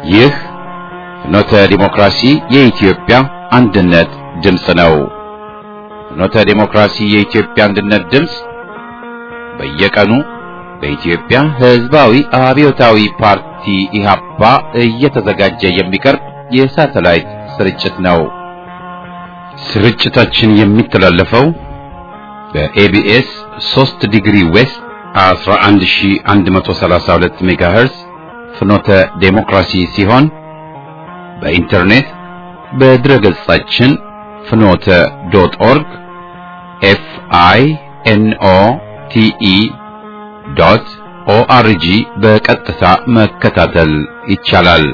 ይህ ፍኖተ ዲሞክራሲ የኢትዮጵያ አንድነት ድምፅ ነው። ፍኖተ ዲሞክራሲ የኢትዮጵያ አንድነት ድምፅ በየቀኑ በኢትዮጵያ ሕዝባዊ አብዮታዊ ፓርቲ ኢህአፓ እየተዘጋጀ የሚቀርብ የሳተላይት ስርጭት ነው። ስርጭታችን የሚተላለፈው በኤቢኤስ 3 ዲግሪ ዌስት 11132 ሜጋሄርዝ ፍኖተ ዴሞክራሲ ሲሆን በኢንተርኔት በድረ ገጻችን ፍኖተ ዶት ኦርግ ኤፍ አይ ኤን ኦ ቲ ኢ ዶት ኦአርጂ በቀጥታ መከታተል ይቻላል።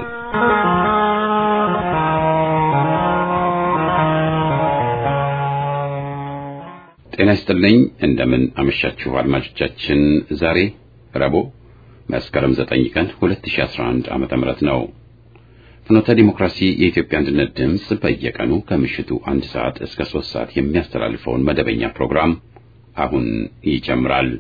ጤና ይስጥልኝ። እንደምን አመሻችሁ አድማጮቻችን። ዛሬ ረቡዕ መስከረም 9 ቀን 2011 ዓመተ ምህረት ነው። ፍኖተ ዲሞክራሲ የኢትዮጵያ አንድነት ድምፅ በየቀኑ ከምሽቱ አንድ ሰዓት እስከ ሶስት ሰዓት የሚያስተላልፈውን መደበኛ ፕሮግራም አሁን ይጀምራል።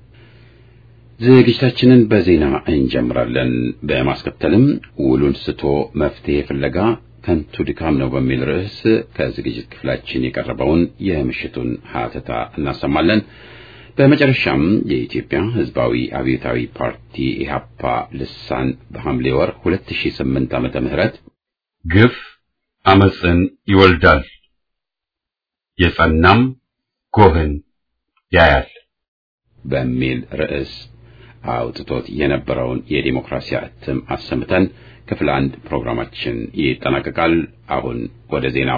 ዝግጅታችንን በዜና እንጀምራለን። በማስከተልም ውሉን ስቶ መፍትሄ ፍለጋ ከንቱ ድካም ነው በሚል ርዕስ ከዝግጅት ክፍላችን የቀረበውን የምሽቱን ሀተታ እናሰማለን። በመጨረሻም የኢትዮጵያ ሕዝባዊ አብዮታዊ ፓርቲ ኢህአፓ ልሳን በሐምሌ ወር 2008 ዓመተ ምህረት ግፍ አመፅን ይወልዳል፣ የጸናም ጎህን ያያል በሚል ርዕስ አውጥቶት የነበረውን የዲሞክራሲ እትም አሰምተን ክፍል አንድ ፕሮግራማችን ይጠናቀቃል። አሁን ወደ ዜናው።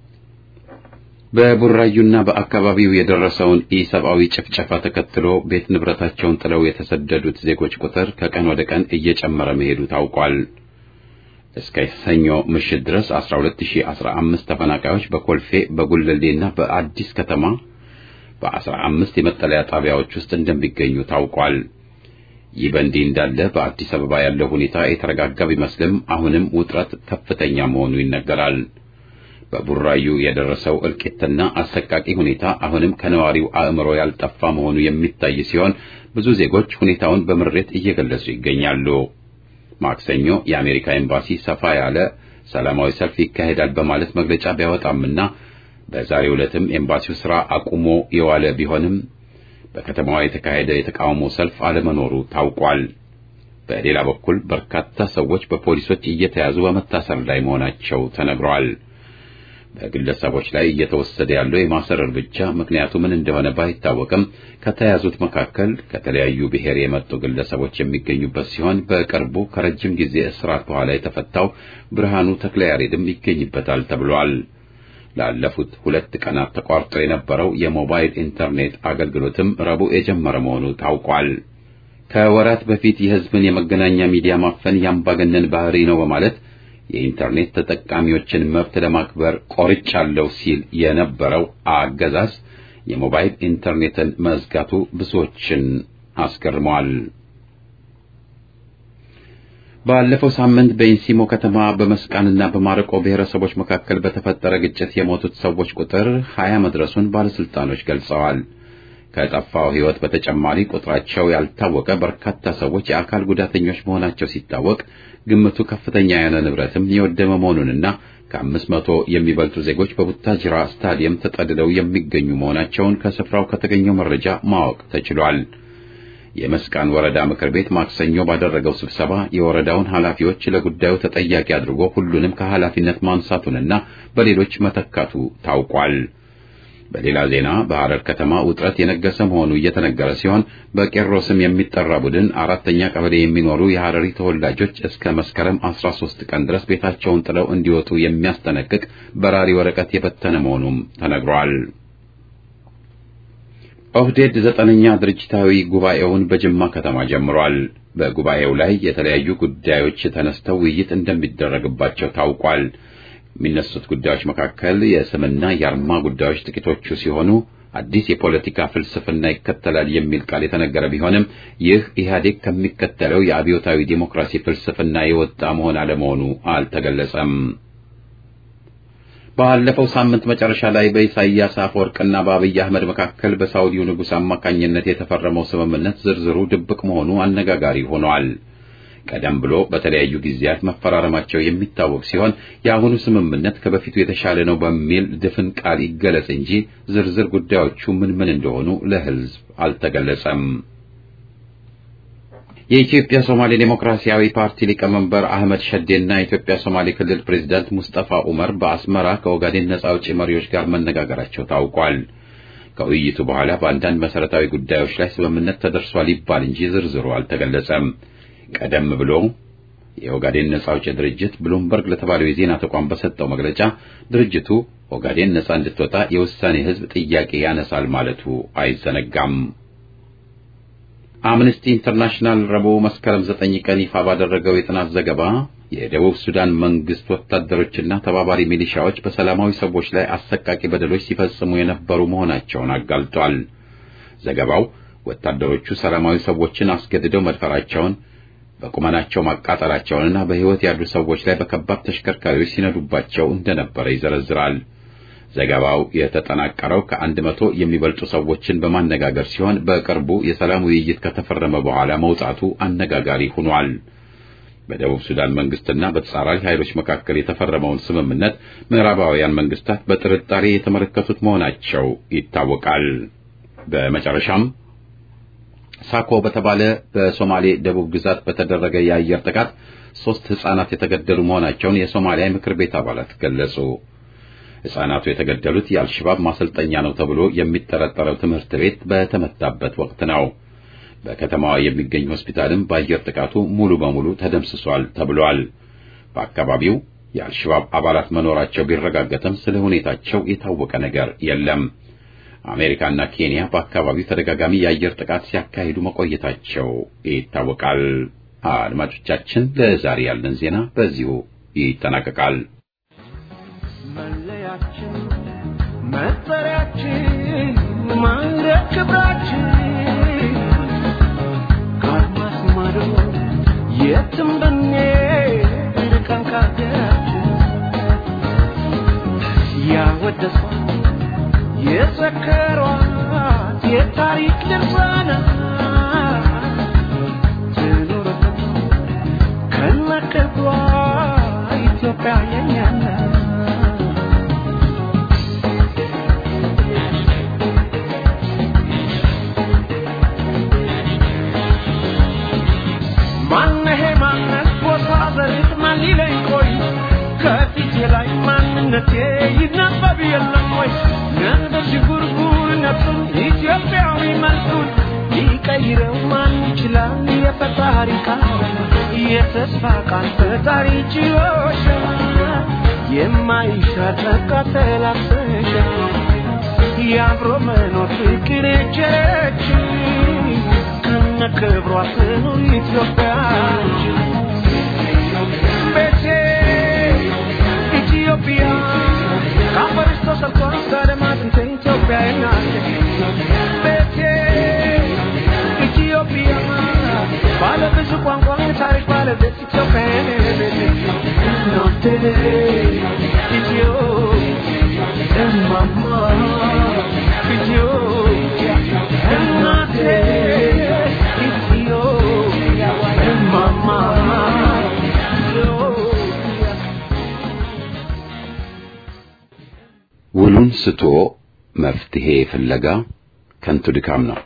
በቡራዩና በአካባቢው የደረሰውን ኢሰብአዊ ጭፍጨፋ ተከትሎ ቤት ንብረታቸውን ጥለው የተሰደዱት ዜጎች ቁጥር ከቀን ወደ ቀን እየጨመረ መሄዱ ታውቋል። እስከ ሰኞ ምሽት ድረስ 12015 ተፈናቃዮች በኮልፌ በጉለሌና በአዲስ ከተማ በ15 የመጠለያ ጣቢያዎች ውስጥ እንደሚገኙ ታውቋል። ይህ በእንዲህ እንዳለ በአዲስ አበባ ያለው ሁኔታ የተረጋጋ ቢመስልም አሁንም ውጥረት ከፍተኛ መሆኑ ይነገራል። በቡራዩ የደረሰው እልቂትና አሰቃቂ ሁኔታ አሁንም ከነዋሪው አእምሮ ያልጠፋ መሆኑ የሚታይ ሲሆን ብዙ ዜጎች ሁኔታውን በምሬት እየገለጹ ይገኛሉ። ማክሰኞ የአሜሪካ ኤምባሲ ሰፋ ያለ ሰላማዊ ሰልፍ ይካሄዳል በማለት መግለጫ ቢያወጣምና በዛሬው ዕለትም ኤምባሲው ሥራ አቁሞ የዋለ ቢሆንም በከተማዋ የተካሄደ የተቃውሞ ሰልፍ አለመኖሩ ታውቋል። በሌላ በኩል በርካታ ሰዎች በፖሊሶች እየተያዙ በመታሰር ላይ መሆናቸው ተነግሯል። በግለሰቦች ላይ እየተወሰደ ያለው የማሰር እርምጃ ምክንያቱ ምን እንደሆነ ባይታወቅም ከተያዙት መካከል ከተለያዩ ብሔር የመጡ ግለሰቦች የሚገኙበት ሲሆን በቅርቡ ከረጅም ጊዜ እስራት በኋላ የተፈታው ብርሃኑ ተክለያሬድም ይገኝበታል ተብሏል። ላለፉት ሁለት ቀናት ተቋርጦ የነበረው የሞባይል ኢንተርኔት አገልግሎትም ረቡዕ የጀመረ መሆኑ ታውቋል። ከወራት በፊት የሕዝብን የመገናኛ ሚዲያ ማፈን ያምባገነን ባህሪ ነው በማለት የኢንተርኔት ተጠቃሚዎችን መብት ለማክበር ቆርጫለሁ ሲል የነበረው አገዛዝ የሞባይል ኢንተርኔትን መዝጋቱ ብዙዎችን አስገርመዋል። ባለፈው ሳምንት በኢንሲሞ ከተማ በመስቃንና በማረቆ ብሔረሰቦች መካከል በተፈጠረ ግጭት የሞቱት ሰዎች ቁጥር ሀያ መድረሱን ባለስልጣኖች ገልጸዋል። ከጠፋው ሕይወት በተጨማሪ ቁጥራቸው ያልታወቀ በርካታ ሰዎች የአካል ጉዳተኞች መሆናቸው ሲታወቅ ግምቱ ከፍተኛ የሆነ ንብረትም የወደመ መሆኑንና ከአምስት መቶ የሚበልጡ ዜጎች በቡታጅራ ስታዲየም ተጠልለው የሚገኙ መሆናቸውን ከስፍራው ከተገኘው መረጃ ማወቅ ተችሏል። የመስቃን ወረዳ ምክር ቤት ማክሰኞ ባደረገው ስብሰባ የወረዳውን ኃላፊዎች ለጉዳዩ ተጠያቂ አድርጎ ሁሉንም ከኃላፊነት ማንሳቱንና በሌሎች መተካቱ ታውቋል። በሌላ ዜና በሐረር ከተማ ውጥረት የነገሰ መሆኑ እየተነገረ ሲሆን በቄሮ ስም የሚጠራ ቡድን አራተኛ ቀበሌ የሚኖሩ የሐረሪ ተወላጆች እስከ መስከረም 13 ቀን ድረስ ቤታቸውን ጥለው እንዲወጡ የሚያስጠነቅቅ በራሪ ወረቀት የበተነ መሆኑም ተነግሯል። ኦህዴድ ዘጠነኛ ድርጅታዊ ጉባኤውን በጅማ ከተማ ጀምሯል። በጉባኤው ላይ የተለያዩ ጉዳዮች ተነስተው ውይይት እንደሚደረግባቸው ታውቋል። የሚነሱት ጉዳዮች መካከል የስምና የአርማ ጉዳዮች ጥቂቶቹ ሲሆኑ አዲስ የፖለቲካ ፍልስፍና ይከተላል የሚል ቃል የተነገረ ቢሆንም ይህ ኢህአዴግ ከሚከተለው የአብዮታዊ ዴሞክራሲ ፍልስፍና የወጣ መሆን አለመሆኑ አልተገለጸም። ባለፈው ሳምንት መጨረሻ ላይ በኢሳይያስ አፈወርቅና በአብይ አህመድ መካከል በሳውዲው ንጉሥ አማካኝነት የተፈረመው ስምምነት ዝርዝሩ ድብቅ መሆኑ አነጋጋሪ ሆኗል። ቀደም ብሎ በተለያዩ ጊዜያት መፈራረማቸው የሚታወቅ ሲሆን የአሁኑ ስምምነት ከበፊቱ የተሻለ ነው በሚል ድፍን ቃል ይገለጽ እንጂ ዝርዝር ጉዳዮቹ ምን ምን እንደሆኑ ለሕዝብ አልተገለጸም። የኢትዮጵያ ሶማሌ ዴሞክራሲያዊ ፓርቲ ሊቀመንበር አህመድ ሸዴና የኢትዮጵያ ሶማሌ ክልል ፕሬዝዳንት ሙስጠፋ ኡመር በአስመራ ከኦጋዴን ነጻ አውጪ መሪዎች ጋር መነጋገራቸው ታውቋል። ከውይይቱ በኋላ በአንዳንድ መሰረታዊ ጉዳዮች ላይ ስምምነት ተደርሷል ይባል እንጂ ዝርዝሩ አልተገለጸም። ቀደም ብሎ የኦጋዴን ነጻ አውጪ ድርጅት ብሉምበርግ ለተባለው የዜና ተቋም በሰጠው መግለጫ ድርጅቱ ኦጋዴን ነጻ እንድትወጣ የውሳኔ ሕዝብ ጥያቄ ያነሳል ማለቱ አይዘነጋም። አምነስቲ ኢንተርናሽናል ረቡዕ መስከረም ዘጠኝ ቀን ይፋ ባደረገው የጥናት ዘገባ የደቡብ ሱዳን መንግስት ወታደሮችና ተባባሪ ሚሊሻዎች በሰላማዊ ሰዎች ላይ አሰቃቂ በደሎች ሲፈጽሙ የነበሩ መሆናቸውን አጋልጧል። ዘገባው ወታደሮቹ ሰላማዊ ሰዎችን አስገድደው መድፈራቸውን፣ በቁመናቸው ማቃጠላቸውንና በሕይወት ያሉ ሰዎች ላይ በከባድ ተሽከርካሪዎች ሲነዱባቸው እንደነበረ ይዘረዝራል። ዘገባው የተጠናቀረው ከአንድ መቶ የሚበልጡ ሰዎችን በማነጋገር ሲሆን በቅርቡ የሰላም ውይይት ከተፈረመ በኋላ መውጣቱ አነጋጋሪ ሆኗል። በደቡብ ሱዳን መንግስትና በተጻራሪ ኃይሎች መካከል የተፈረመውን ስምምነት ምዕራባውያን መንግስታት በጥርጣሬ የተመለከቱት መሆናቸው ይታወቃል። በመጨረሻም ሳኮ በተባለ በሶማሌ ደቡብ ግዛት በተደረገ የአየር ጥቃት ሦስት ሕፃናት የተገደሉ መሆናቸውን የሶማሊያ ምክር ቤት አባላት ገለጹ። ሕፃናቱ የተገደሉት የአልሸባብ ማሰልጠኛ ነው ተብሎ የሚጠረጠረው ትምህርት ቤት በተመታበት ወቅት ነው። በከተማዋ የሚገኝ ሆስፒታልም በአየር ጥቃቱ ሙሉ በሙሉ ተደምስሷል ተብሏል። በአካባቢው የአልሸባብ አባላት መኖራቸው ቢረጋገጥም ስለ ሁኔታቸው የታወቀ ነገር የለም። አሜሪካና ኬንያ በአካባቢው ተደጋጋሚ የአየር ጥቃት ሲያካሂዱ መቆየታቸው ይታወቃል። አድማጮቻችን፣ ለዛሬ ያለን ዜና በዚሁ ይጠናቀቃል። መለያችን፣ መጠሪያችን፣ ማዕረግ ክብራችን ከአድማስ ማዶ የትም ብንሄድ ርቀን ከአገራችን ያወደሷት የዘከሯት የታሪክ ድርሳናት ትኑርልን ከነክብሯ ኢትዮጵያ የኛ ናት። ማነሄ ማነት ቦታ ዘርት ማን ሊለኝ ቆይ ከፊቴ ላይ ማንነቴ ይነበብ የለም ወይ ነበር ሽጉርጉርነቱን ኢትዮጵያዊ መልኩን ሊቀይረው ማን ይችላል የፈጣሪ ቃል የተስፋ ቃል ፈጣሪ ችሎሻ የማይሻር ተቃተላሰሻ የአብሮ መኖር ፍቅር የቸረች ከነ ክብሯ ትኑር ኢትዮጵያችን ቤቴ ኢትዮጵያ ከአፈርሽ ተሰርቷ ከደማጥንት ኢትዮጵያ ናት ቤቴ ኢትዮጵያ ባለ ብዙ ቋንቋ ታሪክ ባለቤት ኢትዮጵያ ናት ኢትዮ እማማ ኢትዮጵያ እናቴ ኢትዮጵያ እማማ ኢትዮጵያ ውሉን ስቶ መፍትሄ ፍለጋ ከንቱ ድካም ነው።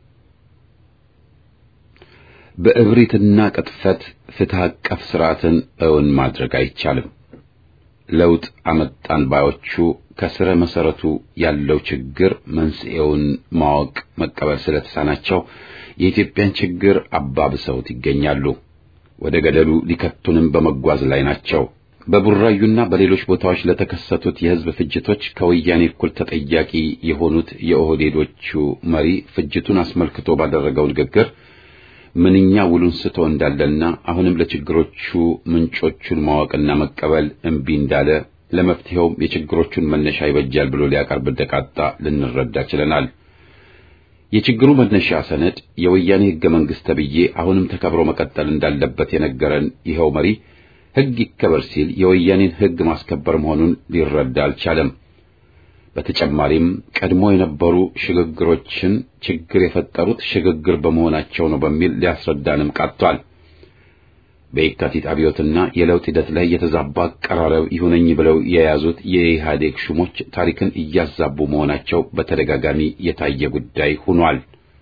በእብሪትና ቅጥፈት ፍትህ አቀፍ ስርዓትን እውን ማድረግ አይቻልም። ለውጥ አመጣን ባዮቹ ከስረ መሰረቱ ያለው ችግር መንስኤውን ማወቅ መቀበል ስለተሳናቸው የኢትዮጵያን ችግር አባብሰውት ይገኛሉ። ወደ ገደሉ ሊከቱንም በመጓዝ ላይ ናቸው። በቡራዩና በሌሎች ቦታዎች ለተከሰቱት የህዝብ ፍጅቶች ከወያኔ እኩል ተጠያቂ የሆኑት የኦህዴዶቹ መሪ ፍጅቱን አስመልክቶ ባደረገው ንግግር ምንኛ ውሉን ስቶ እንዳለና አሁንም ለችግሮቹ ምንጮቹን ማወቅና መቀበል እምቢ እንዳለ ለመፍትሄውም የችግሮቹን መነሻ ይበጃል ብሎ ሊያቀርብ እንደቃጣ ልንረዳ ችለናል። የችግሩ መነሻ ሰነድ የወያኔ ህገ መንግስት ተብዬ አሁንም ተከብሮ መቀጠል እንዳለበት የነገረን ይኸው መሪ ህግ ይከበር ሲል የወያኔን ህግ ማስከበር መሆኑን ሊረዳ አልቻለም። በተጨማሪም ቀድሞ የነበሩ ሽግግሮችን ችግር የፈጠሩት ሽግግር በመሆናቸው ነው በሚል ሊያስረዳንም ቃጥቷል። በየካቲት አብዮትና የለውጥ ሂደት ላይ የተዛባ አቀራረብ ይሁነኝ ብለው የያዙት የኢህአዴግ ሹሞች ታሪክን እያዛቡ መሆናቸው በተደጋጋሚ የታየ ጉዳይ ሆኗል።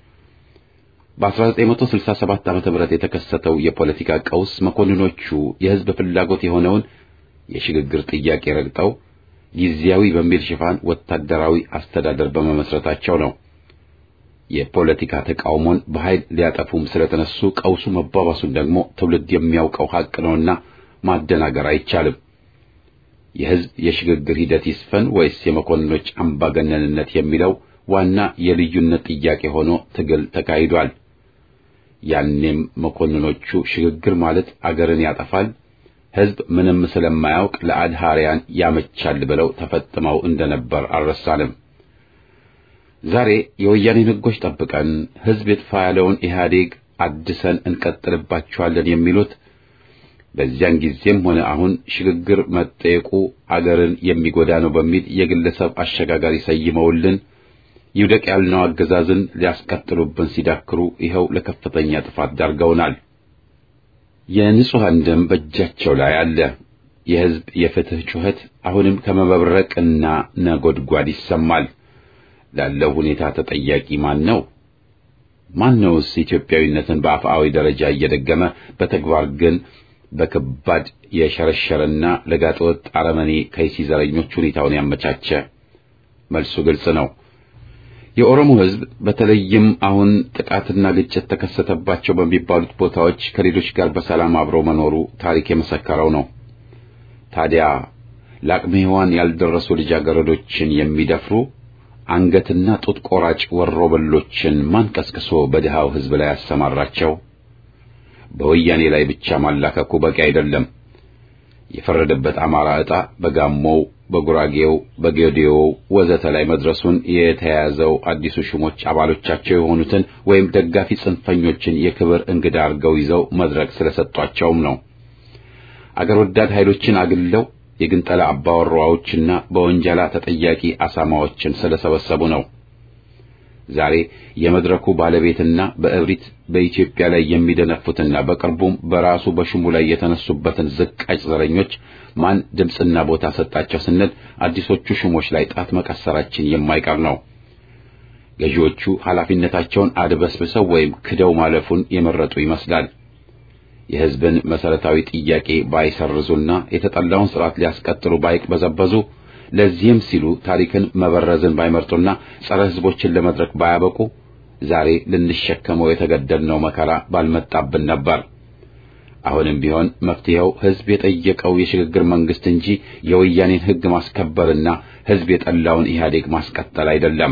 በ1967 ዓመተ ምህረት የተከሰተው የፖለቲካ ቀውስ መኮንኖቹ የህዝብ ፍላጎት የሆነውን የሽግግር ጥያቄ ረግጠው ጊዜያዊ በሚል ሽፋን ወታደራዊ አስተዳደር በመመስረታቸው ነው። የፖለቲካ ተቃውሞን በኃይል ሊያጠፉም ስለተነሱ ቀውሱ መባባሱን ደግሞ ትውልድ የሚያውቀው ሀቅ ነውና ማደናገር አይቻልም። የህዝብ የሽግግር ሂደት ይስፈን ወይስ የመኮንኖች አምባገነንነት የሚለው ዋና የልዩነት ጥያቄ ሆኖ ትግል ተካሂዷል። ያኔም መኮንኖቹ ሽግግር ማለት አገርን ያጠፋል፣ ህዝብ ምንም ስለማያውቅ ለአድሃሪያን ያመቻል ብለው ተፈጥመው እንደነበር አልረሳንም። ዛሬ የወያኔን ህጎች ጠብቀን ህዝብ ይጥፋ ያለውን ኢህአዴግ አድሰን እንቀጥልባቸዋለን የሚሉት በዚያን ጊዜም ሆነ አሁን ሽግግር መጠየቁ አገርን የሚጎዳ ነው በሚል የግለሰብ አሸጋጋሪ ሰይመውልን ይውደቅ ያልነው አገዛዝን ሊያስቀጥሉብን ሲዳክሩ ይኸው ለከፍተኛ ጥፋት ዳርገውናል። የንጹሐን ደም በእጃቸው ላይ አለ። የህዝብ የፍትህ ጩኸት አሁንም ከመበብረቅና ነጎድጓድ ይሰማል። ላለው ሁኔታ ተጠያቂ ማን ነው? ማነውስ ኢትዮጵያዊነትን በአፍአዊ ደረጃ እየደገመ በተግባር ግን በከባድ የሸረሸረና ለጋጠወጥ አረመኔ ከይሲ ዘረኞች ሁኔታውን ያመቻቸ? መልሱ ግልጽ ነው። የኦሮሞ ህዝብ በተለይም አሁን ጥቃትና ግጭት ተከሰተባቸው በሚባሉት ቦታዎች ከሌሎች ጋር በሰላም አብሮ መኖሩ ታሪክ የመሰከረው ነው። ታዲያ ለአቅመ ሔዋን ያልደረሱ ልጃገረዶችን የሚደፍሩ አንገትና ጡት ቆራጭ ወሮበሎችን ማን ቀስቅሶ በድሃው ህዝብ ላይ ያሰማራቸው? በወያኔ ላይ ብቻ ማላከኩ በቂ አይደለም። የፈረደበት አማራ ዕጣ በጋሞው፣ በጉራጌው፣ በጌዴዮው ወዘተ ላይ መድረሱን የተያያዘው አዲሱ ሹሞች አባሎቻቸው የሆኑትን ወይም ደጋፊ ጽንፈኞችን የክብር እንግዳ አድርገው ይዘው መድረክ ስለሰጧቸውም ነው። አገር ወዳድ ኃይሎችን አግልለው የግንጠላ አባወራዎችና በወንጀላ ተጠያቂ አሳማዎችን ስለሰበሰቡ ነው። ዛሬ የመድረኩ ባለቤትና በእብሪት በኢትዮጵያ ላይ የሚደነፉትና በቅርቡም በራሱ በሹሙ ላይ የተነሱበትን ዝቃጭ ዘረኞች ማን ድምፅና ቦታ ሰጣቸው ስንል አዲሶቹ ሹሞች ላይ ጣት መቀሰራችን የማይቀር ነው። ገዢዎቹ ኃላፊነታቸውን አድበስብሰው ወይም ክደው ማለፉን የመረጡ ይመስላል። የሕዝብን መሰረታዊ ጥያቄ ባይሰርዙና የተጠላውን ስርዓት ሊያስቀጥሉ ባይቅበዘበዙ ለዚህም ሲሉ ታሪክን መበረዝን ባይመርጡና ጸረ ሕዝቦችን ለመድረክ ባያበቁ ዛሬ ልንሸከመው የተገደድነው መከራ ባልመጣብን ነበር። አሁንም ቢሆን መፍትሄው ሕዝብ የጠየቀው የሽግግር መንግስት እንጂ የወያኔን ሕግ ማስከበርና ሕዝብ የጠላውን ኢህአዴግ ማስቀጠል አይደለም።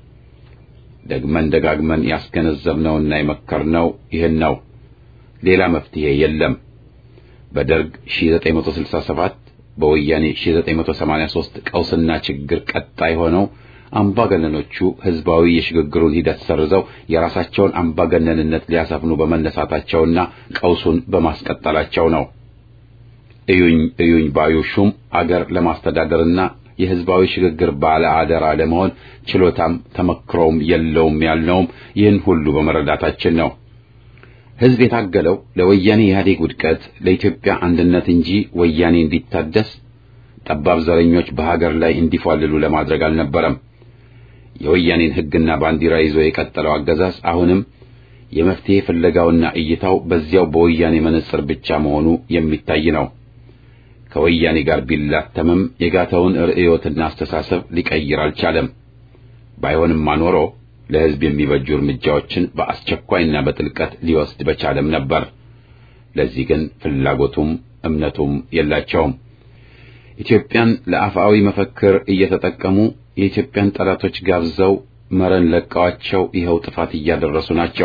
ደግመን ደጋግመን ያስገነዘብነውና የመከርነው ይህን ነው። ሌላ መፍትሄ የለም። በደርግ 1967 በወያኔ 1983 ቀውስና ችግር ቀጣይ ሆነው አምባገነኖቹ ህዝባዊ የሽግግሩን ሂደት ሰርዘው የራሳቸውን አምባገነንነት ሊያሰፍኑ በመነሳታቸውና ቀውሱን በማስቀጠላቸው ነው። እዩኝ እዩኝ ባዩ ሹም አገር ለማስተዳደርና የህዝባዊ ሽግግር ባለ አደራ ለመሆን ችሎታም ተመክሮም የለውም ያልነውም ይህን ሁሉ በመረዳታችን ነው። ህዝብ የታገለው ለወያኔ ኢህአዴግ ውድቀት ለኢትዮጵያ አንድነት እንጂ ወያኔ እንዲታደስ ጠባብ ዘረኞች በሀገር ላይ እንዲፏልሉ ለማድረግ አልነበረም። የወያኔን ህግና ባንዲራ ይዞ የቀጠለው አገዛዝ አሁንም የመፍትሄ ፍለጋውና እይታው በዚያው በወያኔ መነጽር ብቻ መሆኑ የሚታይ ነው። ከወያኔ ጋር ቢላተምም የጋተውን ርዕዮትና አስተሳሰብ ሊቀይር አልቻለም። ባይሆንማ ኖሮ ለህዝብ የሚበጁ እርምጃዎችን በአስቸኳይና በጥልቀት ሊወስድ በቻለም ነበር። ለዚህ ግን ፍላጎቱም እምነቱም የላቸውም። ኢትዮጵያን ለአፍአዊ መፈክር እየተጠቀሙ የኢትዮጵያን ጠላቶች ጋብዘው መረን ለቀዋቸው ይኸው ጥፋት እያደረሱ ናቸው።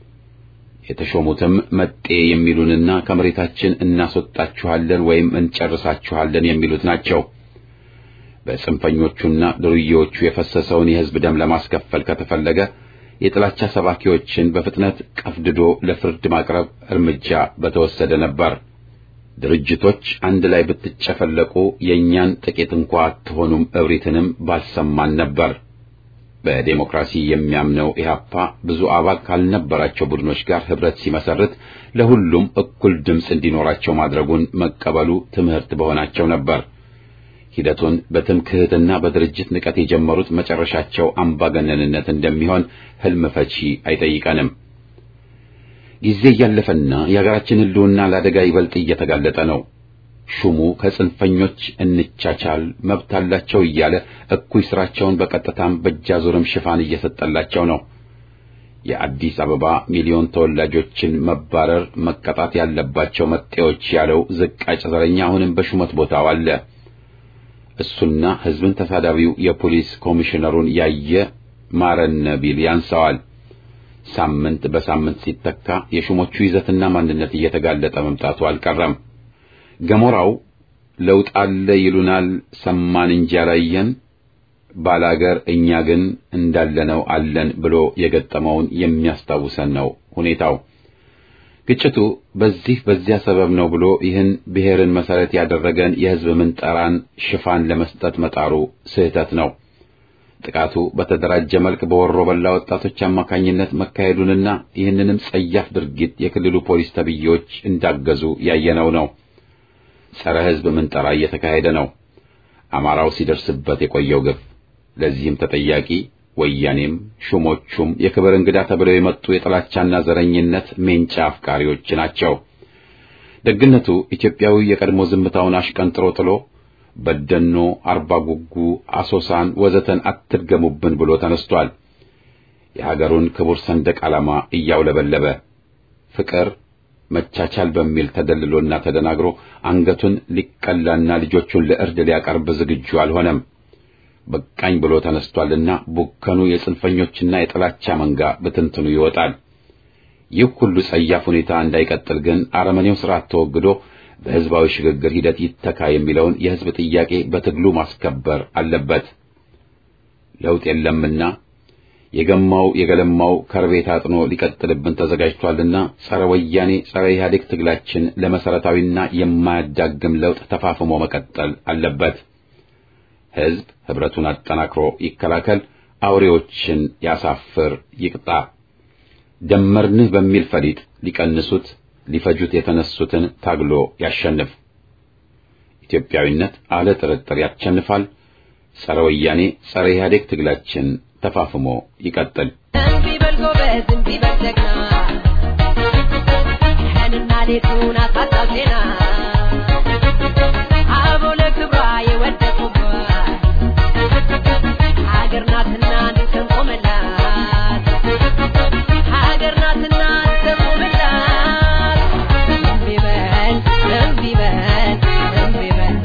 የተሾሙትም መጤ የሚሉንና ከመሬታችን እናስወጣችኋለን ወይም እንጨርሳችኋለን የሚሉት ናቸው። በጽንፈኞቹና ዱርዬዎቹ የፈሰሰውን የህዝብ ደም ለማስከፈል ከተፈለገ የጥላቻ ሰባኪዎችን በፍጥነት ቀፍድዶ ለፍርድ ማቅረብ እርምጃ በተወሰደ ነበር። ድርጅቶች አንድ ላይ ብትጨፈለቁ የእኛን ጥቂት እንኳ አትሆኑም እብሪትንም ባልሰማን ነበር። በዴሞክራሲ የሚያምነው ኢህአፓ ብዙ አባል ካልነበራቸው ቡድኖች ጋር ህብረት ሲመሰርት ለሁሉም እኩል ድምፅ እንዲኖራቸው ማድረጉን መቀበሉ ትምህርት በሆናቸው ነበር። ሂደቱን በትምክህትና በድርጅት ንቀት የጀመሩት መጨረሻቸው አምባገነንነት እንደሚሆን ህልም ፈቺ አይጠይቀንም። ጊዜ እያለፈና የሀገራችን ህልውና ለአደጋ ይበልጥ እየተጋለጠ ነው። ሹሙ ከጽንፈኞች እንቻቻል መብት አላቸው እያለ እኩይ ስራቸውን በቀጥታም በእጃዙርም ሽፋን እየሰጠላቸው ነው። የአዲስ አበባ ሚሊዮን ተወላጆችን መባረር መቀጣት ያለባቸው መጤዎች ያለው ዝቃጭ ዘረኛ አሁንም በሹመት ቦታው አለ። እሱና ህዝብን ተሳዳቢው የፖሊስ ኮሚሽነሩን ያየ ማረነ ቢል ያንሰዋል። ሳምንት በሳምንት ሲተካ የሹሞቹ ይዘትና ማንነት እየተጋለጠ መምጣቱ አልቀረም። ገሞራው ለውጥ አለ ይሉናል፣ ሰማን እንጂ አላየን፣ ባላገር እኛ ግን እንዳለነው አለን ብሎ የገጠመውን የሚያስታውሰን ነው ሁኔታው። ግጭቱ በዚህ በዚያ ሰበብ ነው ብሎ ይህን ብሔርን መሰረት ያደረገን የህዝብ ምንጠራን ሽፋን ለመስጠት መጣሩ ስህተት ነው። ጥቃቱ በተደራጀ መልክ በወሮ በላ ወጣቶች አማካኝነት መካሄዱንና ይህንንም ጸያፍ ድርጊት የክልሉ ፖሊስ ተብዬዎች እንዳገዙ ያየነው ነው። ጸረ ህዝብ ምንጠራ እየተካሄደ ነው። አማራው ሲደርስበት የቆየው ግፍ ለዚህም ተጠያቂ ወያኔም ሹሞቹም የክብር እንግዳ ተብለው የመጡ የጥላቻና ዘረኝነት ሜንጫ አፍቃሪዎች ናቸው። ደግነቱ ኢትዮጵያዊ የቀድሞ ዝምታውን አሽቀንጥሮ ጥሎ በደኖ፣ አርባ ጉጉ፣ አሶሳን ወዘተን አትድገሙብን ብሎ ተነስቷል። የሀገሩን ክቡር ሰንደቅ ዓላማ እያውለበለበ ፍቅር መቻቻል በሚል ተደልሎና ተደናግሮ አንገቱን ሊቀላና ልጆቹን ለእርድ ሊያቀርብ ዝግጁ አልሆነም። በቃኝ ብሎ ተነስቷልና ቡከኑ የጽንፈኞችና የጥላቻ መንጋ በትንትኑ ይወጣል። ይህ ሁሉ ጸያፍ ሁኔታ እንዳይቀጥል ግን አረመኔው ስርዓት ተወግዶ በህዝባዊ ሽግግር ሂደት ይተካ የሚለውን የህዝብ ጥያቄ በትግሉ ማስከበር አለበት። ለውጥ የለምና የገማው የገለማው ከርቤ ታጥኖ ሊቀጥልብን ተዘጋጅቷልና ጸረ ወያኔ ጸረ ኢህአዴግ ትግላችን ለመሰረታዊና የማያዳግም ለውጥ ተፋፍሞ መቀጠል አለበት። ህዝብ ህብረቱን አጠናክሮ ይከላከል፣ አውሬዎችን ያሳፍር፣ ይቅጣ። ደመርንህ በሚል ፈሊጥ ሊቀንሱት ሊፈጁት የተነሱትን ታግሎ ያሸንፍ። ኢትዮጵያዊነት አለ ጥርጥር ያሸንፋል። ጸረ ወያኔ ጸረ ኢህአዴግ ትግላችን ተፋፍሞ ይቀጥል። እምቢ በል ጎበዝ፣ እምቢ በል ጀግና፣ ቀንና ሌቱን አሳጣው ዜና አበው ለክብሯ የወደቁባት ሀገር ናትና እንድትቆምላት ሀገር ናትና እንድትቆምላት እምቢ በል እምቢ በል እምቢ በል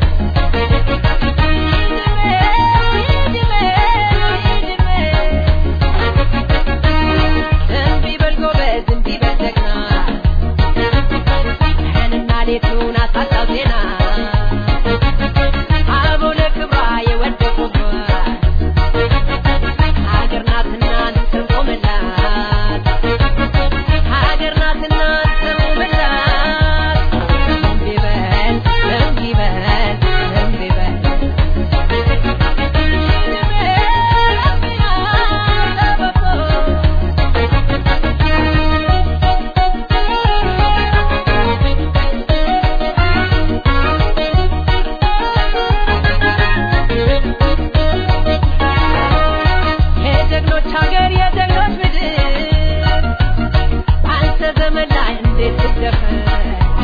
እምቢ በል ጎበዝ እምቢ በል ጀግና ቀንና ሌቱን አሳጣው ዜና አበው ለክብሯ የወደቁባት ሀገር ናትና እንድትቆምላት ሀገር ናትና እንድትቆምላት እምቢ በል እምቢ በል እምቢ በል የጀግኖች ሀገር የጀግኖች ምድር አንተ ዘመን ላይ እንዴት ትደፈር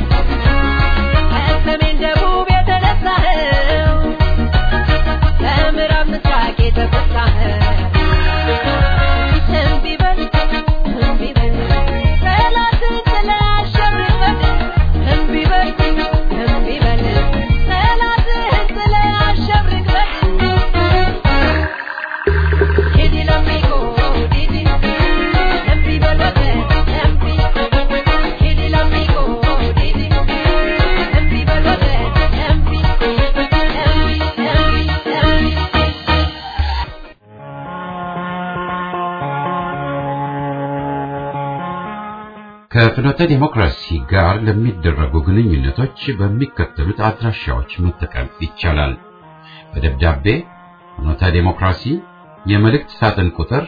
ከሰሜን ደቡብ የተነሳኸው ከምዕራብ ምስራቅ የተፈሳኸው እምቢ በል እምቢ በል ጠላትን ጥለህ አሸንፈን እምቢ በል እምቢ በል ጠላትህን ጥለህ አሸንፈን Didi l'amico, Didi, empi belvete, empi. Didi l'amico, Didi, empi belvete, empi. Empi, empi, empi. ከፍኖተ ዲሞክራሲ ጋር ለሚደረጉ ግንኙነቶች በሚከተሉት አድራሻዎች መጠቀም ይቻላል። በደብዳቤ ፍኖተ ዲሞክራሲ የመልእክት ሳጥን ቁጥር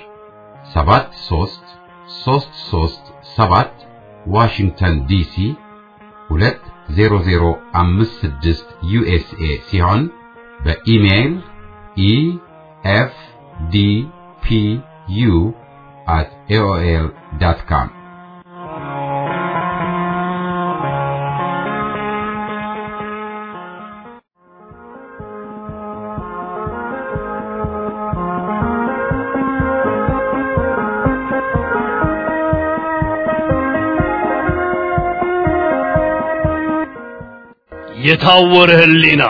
73337 ዋሽንግተን ዲሲ 20056 ዩኤስኤ ሲሆን በኢሜይል ኢኤፍዲፒዩ at aol.com የታወረ ህሊና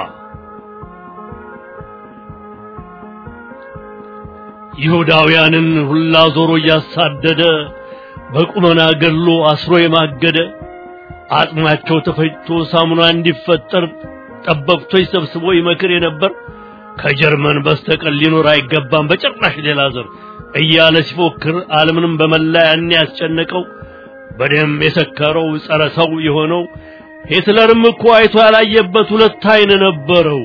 ይሁዳውያንን ሁላ ዞሮ እያሳደደ በቁመና ገድሎ አስሮ የማገደ አጥማቸው ተፈጭቶ ሳሙና እንዲፈጠር ጠበብቶች ሰብስቦ ይመክር የነበር ከጀርመን በስተቀር ሊኖር አይገባም በጭራሽ ሌላ ዘር እያለ ሲፎክር ዓለምንም በመላ ያን ያስጨነቀው በደም የሰከረው ጸረ ሰው የሆነው ሂትለርም እኮ አይቶ ያላየበት ሁለት አይን ነበረው።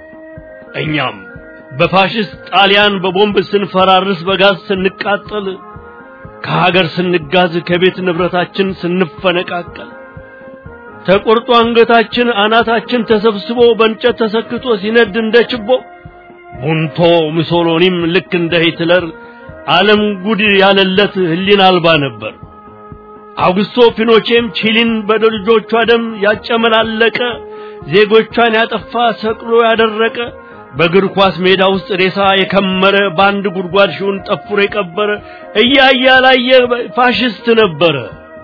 እኛም በፋሽስት ጣሊያን በቦምብ ስንፈራርስ በጋዝ ስንቃጠል ከሀገር ስንጋዝ ከቤት ንብረታችን ስንፈነቃቀል ተቆርጦ አንገታችን አናታችን ተሰብስቦ በእንጨት ተሰክቶ ሲነድ እንደ ችቦ ቡንቶ ሙሶሎኒም ልክ እንደ ሂትለር ዓለም ጉድ ያለለት ህሊና አልባ ነበር። አውግስቶ ፒኖቼም ቺሊን በልጆቿ ደም ያጨመላለቀ ዜጎቿን ያጠፋ ሰቅሎ ያደረቀ በእግር ኳስ ሜዳ ውስጥ ሬሳ የከመረ በአንድ ጉድጓድ ሺውን ጠፍሮ የቀበረ እያየ ያላየ ፋሽስት ነበረ።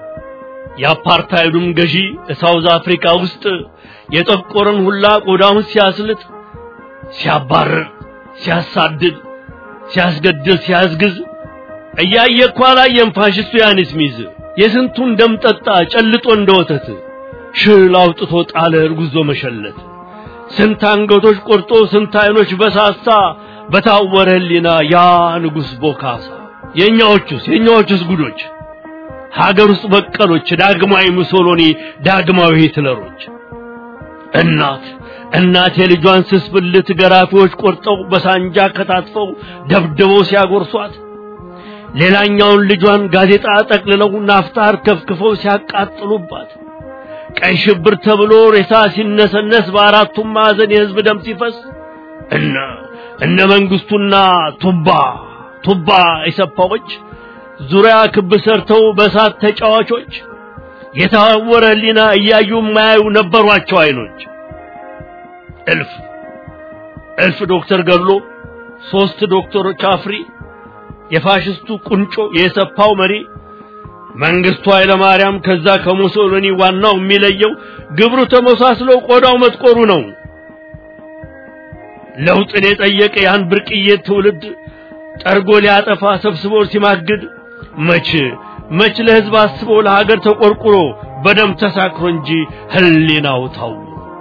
የአፓርታይዱም ገዢ ሳውዝ አፍሪካ ውስጥ የጠቆረን ሁላ ቆዳውን ሲያስልጥ፣ ሲያባርር፣ ሲያሳድድ፣ ሲያስገድል፣ ሲያስግዝ እያየ እኮ አላየም ፋሽስቱ ያንስ ሚዝ የስንቱን ደም ጠጣ ጨልጦ እንደ ወተት ሽል አውጥቶ ጣለ እርጉዞ መሸለት ስንት አንገቶች ቆርጦ ስንት አይኖች በሳሳ በታወረ ህሊና ያ ንጉሥ ቦካሳ የእኛዎቹስ የእኛዎቹስ ጉዶች ሀገር ውስጥ በቀሎች ዳግማዊ ሙሶሎኒ ዳግማዊ ሂትለሮች እናት እናት የልጇን ስስ ብልት ገራፊዎች ቆርጠው በሳንጃ ከታትፈው ደብድበው ሲያጎርሷት ሌላኛውን ልጇን ጋዜጣ ጠቅልለው ናፍጣ ከፍክፈው ሲያቃጥሉባት ቀይ ሽብር ተብሎ ሬሳ ሲነሰነስ በአራቱም ማዕዘን የህዝብ ደም ሲፈስ እነ እነ መንግስቱና ቱባ ቱባ ኢሰፓዎች ዙሪያ ክብ ሰርተው በእሳት ተጫዋቾች የታወረ ህሊና እያዩ የማያዩ ነበሯቸው አይኖች እልፍ እልፍ ዶክተር ገድሎ ሶስት ዶክተሮች አፍሪ የፋሽስቱ ቁንጮ የሰፓው መሪ መንግስቱ ኃይለ ማርያም ከዛ ከሙሶሎኒ ዋናው የሚለየው ግብሩ ተመሳስሎ ቆዳው መጥቆሩ ነው። ለውጥን የጠየቀ ያን ብርቅዬ ትውልድ ጠርጎ ሊያጠፋ ሰብስቦ ሲማግድ መች መች ለህዝብ አስቦ ለሀገር ተቆርቁሮ በደም ተሳክሮ እንጂ ህሊናው ታው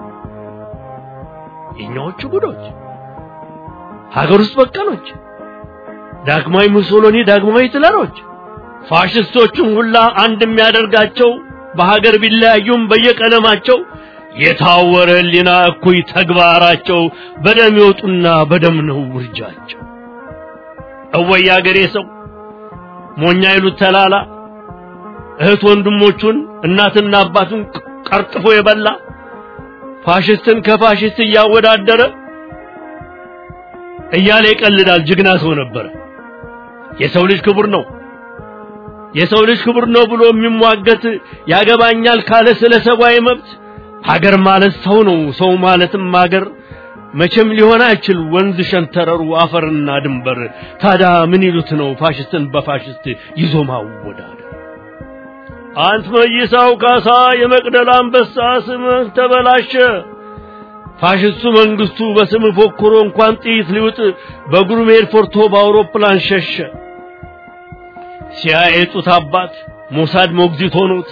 የኛዎቹ ጉዶች ሀገር ውስጥ በቀሎች ዳግማዊ ሙሶሎኒ ዳግማዊ ሂትለሮች ፋሽስቶቹም ሁላ አንድ የሚያደርጋቸው በሀገር ቢለያዩም በየቀለማቸው የታወረ ህሊና እኩይ ተግባራቸው በደም ይወጡና በደም ነው ውርጃቸው። እወይ አገሬ ሰው ሞኛ ይሉት ተላላ እህት ወንድሞቹን እናትና አባቱን ቀርጥፎ የበላ ፋሽስትን ከፋሽስት እያወዳደረ እያለ ይቀልዳል። ጀግና ሰው ነበረ። የሰው ልጅ ክቡር ነው የሰው ልጅ ክቡር ነው ብሎ የሚሟገት ያገባኛል ካለ ስለ ሰብአዊ መብት ሀገር ማለት ሰው ነው፣ ሰው ማለትም ሀገር መቼም ሊሆን አይችል ወንዝ ሸንተረሩ አፈርና ድንበር። ታዲያ ምን ይሉት ነው ፋሽስትን በፋሽስት ይዞ ማወዳደር? አንት መይሳው ካሳ የመቅደላ አንበሳ ስምህ ተበላሸ። ፋሽስቱ መንግስቱ በስም ፎክሮ እንኳን ጥይት ሊውጥ በእግሩ መሄድ ፈርቶ በአውሮፕላን ሸሸ። ሲያየጡት አባት ሞሳድ ሞግዚት ሆኖት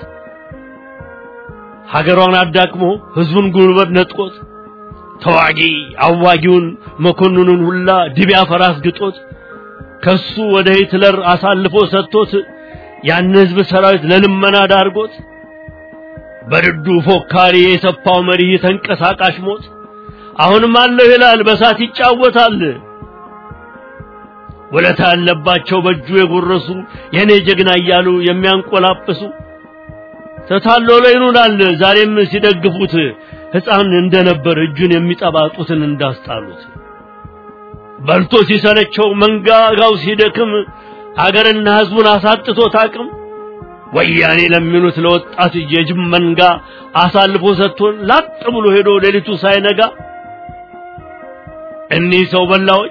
ሀገሯን አዳክሞ ህዝቡን ጉልበት ነጥቆት ተዋጊ አዋጊውን መኮንኑን ሁላ ድቢያ ፈራስ ግጦት ከሱ ወደ ሂትለር አሳልፎ ሰጥቶት ያን ህዝብ ሰራዊት ለልመና ዳርጎት በድዱ ፎካሪ የሰፋው መሪ ተንቀሳቃሽ ሞት አሁንም አለሁ ይላል በሳት ይጫወታል ውለታ ያለባቸው በእጁ የጎረሱ የኔ ጀግና እያሉ የሚያንቆላጵሱ ተታሎ ላይ ይኑራል ዛሬም ሲደግፉት ሕፃን እንደነበር እጁን የሚጠባጡትን እንዳስጣሉት በልቶ ሲሰለቸው መንጋጋው ሲደክም አገርና ሕዝቡን አሳጥቶት አቅም ወያኔ ለሚሉት ለወጣት የጅብ መንጋ አሳልፎ ሰጥቶን ላጥ ብሎ ሄዶ ሌሊቱ ሳይነጋ እኒህ ሰው በላዎች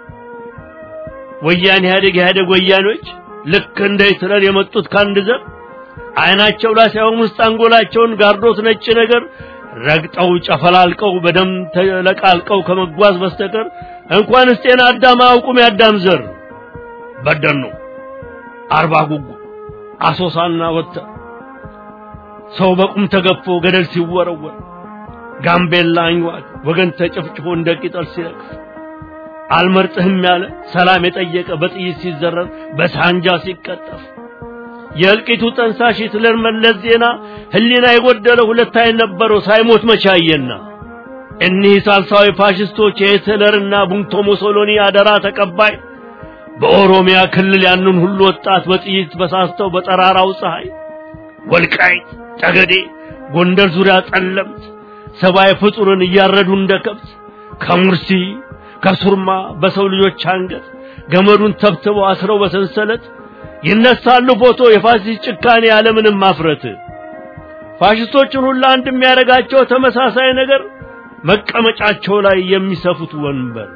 ወያኔ ኢህአዴግ ኢህአዴግ ወያኔዎች ልክ እንደ ሂትለር የመጡት ከአንድ ዘር አይናቸው ላይ ሳይሆን ውስጥ አንጎላቸውን ጋርዶት ነጭ ነገር ረግጠው ጨፈላልቀው በደም ተለቃልቀው ከመጓዝ በስተቀር እንኳንስ ጤና አዳም አያውቁም የአዳም ዘር በደን ነው አርባ ጉጉ አሶሳና ወጥተ ሰው በቁም ተገፎ ገደል ሲወረወር ጋምቤላ አንዋቅ ወገን ተጨፍጭፎ እንደ ቅጠል ሲረግፍ አልመርጥህም ያለ ሰላም የጠየቀ በጥይት ሲዘረር በሳንጃ ሲቀጠፍ የእልቂቱ ጠንሳሽ ሂትለር መለስ ዜና ህሊና የጎደለ ሁለት አይን ነበረው ሳይሞት መቻየና እኒህ ሳልሳዊ ፋሽስቶች የሂትለርና ቡንቶ ሙሶሎኒ አደራ ተቀባይ በኦሮሚያ ክልል ያንን ሁሉ ወጣት በጥይት በሳስተው በጠራራው ፀሐይ ወልቃይት ጠገዴ ጎንደር ዙሪያ ጠለምት ሰብአዊ ፍጡርን እያረዱ እንደ ከብት ከሙርሲ ከሱርማ በሰው ልጆች አንገት ገመዱን ተብትበው አስረው በሰንሰለት ይነሳሉ ፎቶ የፋሲስት ጭካኔ ያለምንም ማፍረት ፋሽስቶችን ሁሉ አንድ የሚያደርጋቸው ተመሳሳይ ነገር መቀመጫቸው ላይ የሚሰፉት ወንበር